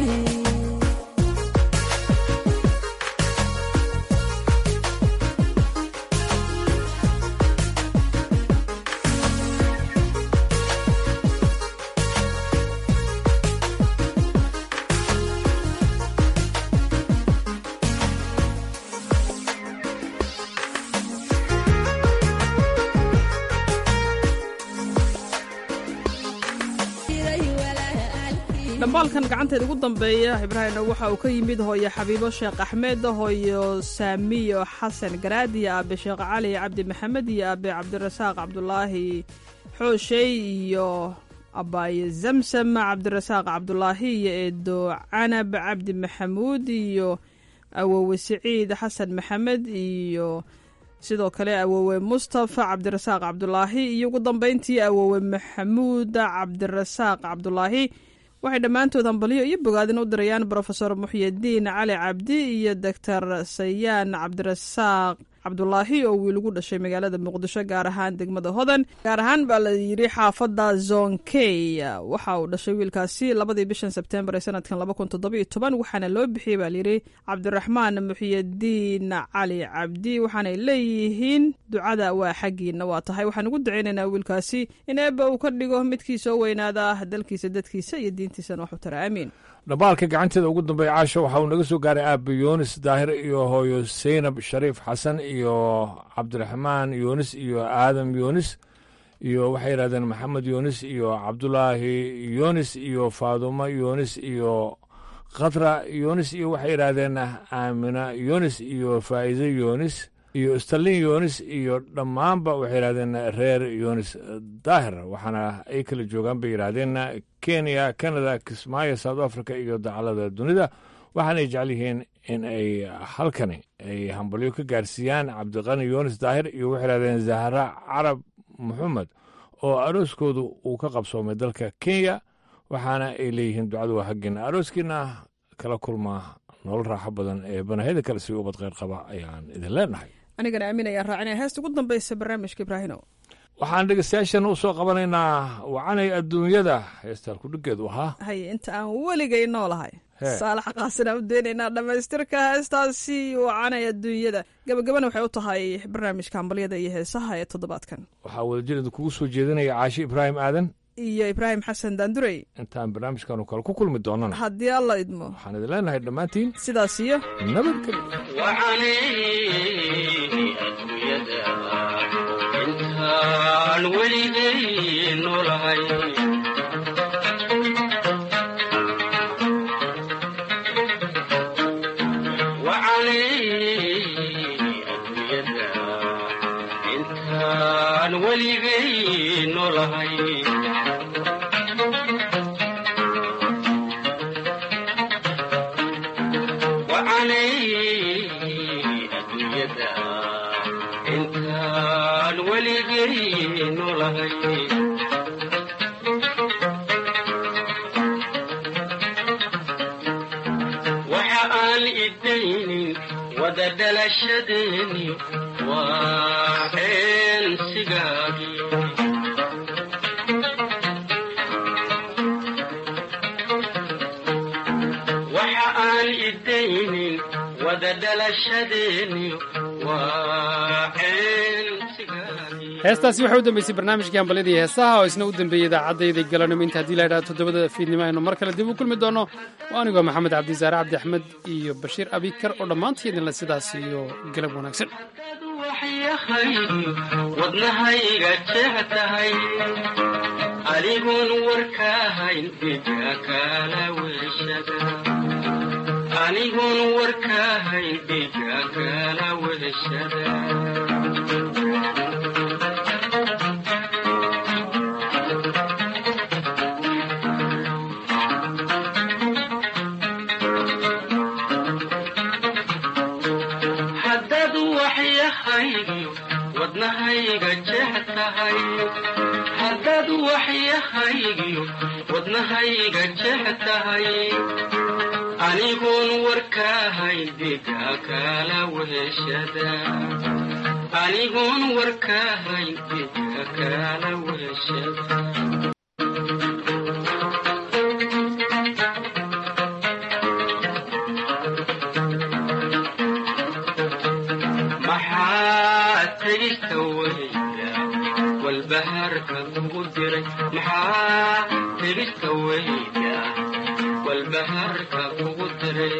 dhambaalkan gacanteeda ugu dambeeya ibraahimna waxa uu ka yimid hooyo xabiibo sheekh axmed hooyo saamiyo xasan garaad iyo aabe sheekh cali cabdi maxamed iyo aabe cabdirasaaq cabdulaahi xooshey iyo abaaye zamsam cabdirasaaq cabdulaahi iyo eedo canab cabdi maxamuud iyo awowe siciid xasan maxamed iyo sidoo kale awowe mustafa cabdirasaaq cabdulaahi iyo ugu dambeyntii awowe maxamuud cabdirasaaq cabdulaahi waxay dhammaantood hambalyo iyo bogaadin u dirayaan brofesor muxyidiin cali cabdi iyo doctor sayaan cabdirasaaq cabdulaahi oo wiil ugu dhashay magaalada muqdisho gaar ahaan degmada hodan gaar ahaan baa la yidhi xaafadda zonkey waxa uu dhashay wiilkaasi labadii bishan sebtembar ee sanadkan laba kun toddoba iyo toban waxaana loo bixiyey baa layidhi cabdiraxmaan muxiyadiin cali cabdi waxaanay leeyihiin ducada waa xaggiina waa tahay waxaan ugu ducaynaynaa wiilkaasi in eebba uu ka dhigo midkii soo weynaada dalkiisa dadkiisa iyo diintiisana wax u tara aamiin dhambaalka gacanteeda ugu dambeeya caasho waxa uu naga soo gaaray aabe yunis daahir iyo hooyo saynab shariif xasan iyo cabdiraxmaan yunis iyo aadam yunis iyo waxay yidhahdeen maxamed yunis iyo cabdulaahi yunis iyo faadumo yunis iyo khatra yunis iyo waxay yidhaahdeen aamina yunis iyo faa'iide yunis iyo stalin yunis iyo dhammaanba waxay yidhahdeen reer yunis daahir waxaana ay kala joogaan bay yidhaahdeen kenya canada kismaayo south africa iyo dacalada dunida waxaanay jecel yihiin in ay halkani ay hambalyo ka gaarsiiyaan cabdiqani yunis daahir iyo waxay yidhahdeen zahra carab maxamed oo arooskoodu uu ka qabsoomay dalka kenya waxaana ay leeyihiin ducadu waa haggina arooskiina kala kulmaa nolol raaxo badan ee banahida kale si ubad kheyr qaba ayaan idin leenahay anigana aamin ayaan raacinaya heesta ugu dambaysa barnaamijka ibraahino waxaan dhegeystayaashan u soo qabanaynaa wacanay adduunyada heestaan kudhigeedu ahaa haye inta aan weligay noolahay saalax qaasin aan u daynaynaa dhammaystirka heestaasi wacanay adduunyada gabagabana waxay u tahay barnaamijka hambalyada iyo heesaha ee toddobaadkan waxaa wadajir idinkugu soo jeedinaya caashi ibraahim aadan iyo ibraahim xasan daandurey intaan barnaamijkanu kale ku kulmi doonana haddii alla idmo waxaan idin leenahay dhammaantiin sidaas iyo intaan weligay noolahay intaan weligay noolahay intaan weligay noolahay waxa aan idaynin wada dhalashadeeni waa eensigaagii waxa aan idaynin wada dhalashadeeni waa heestaasi waxay u dambeysay barnaamijkii hambalyadii heesaha oo isna u dambeeyey idaacadayda galanimo inta haddii la idhaha toddobada fiidnimo aynu mar kale dib u kulmi doono waa anigoo maxamed cabdisaare cabdi axmed iyo bashiir abikar oo dhammaantii idinle sidaas iyo galab wanaagsan wadnahayga jeex tahay anigoon warkaahayn dhiga kala weshada anigoon warkaahayn dhiga kala weshada haddaad waxyahaygiyo wadnahayga jeex tahay haddaad waxyahaygiyo wadnahayga jeex tahay anigoon warkaahayn dhiga kala weshada anigoon warkaahayn dhiga kala weshada maxaa tegista weyda walbahaarka kugu diray maxaa tegista weyda walbahaarka kugu diray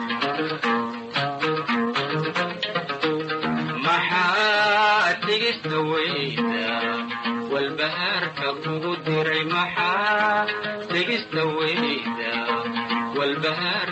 maxaa tegista weyda walbahaarka kugu diray maxaa tegista weyda walbahaar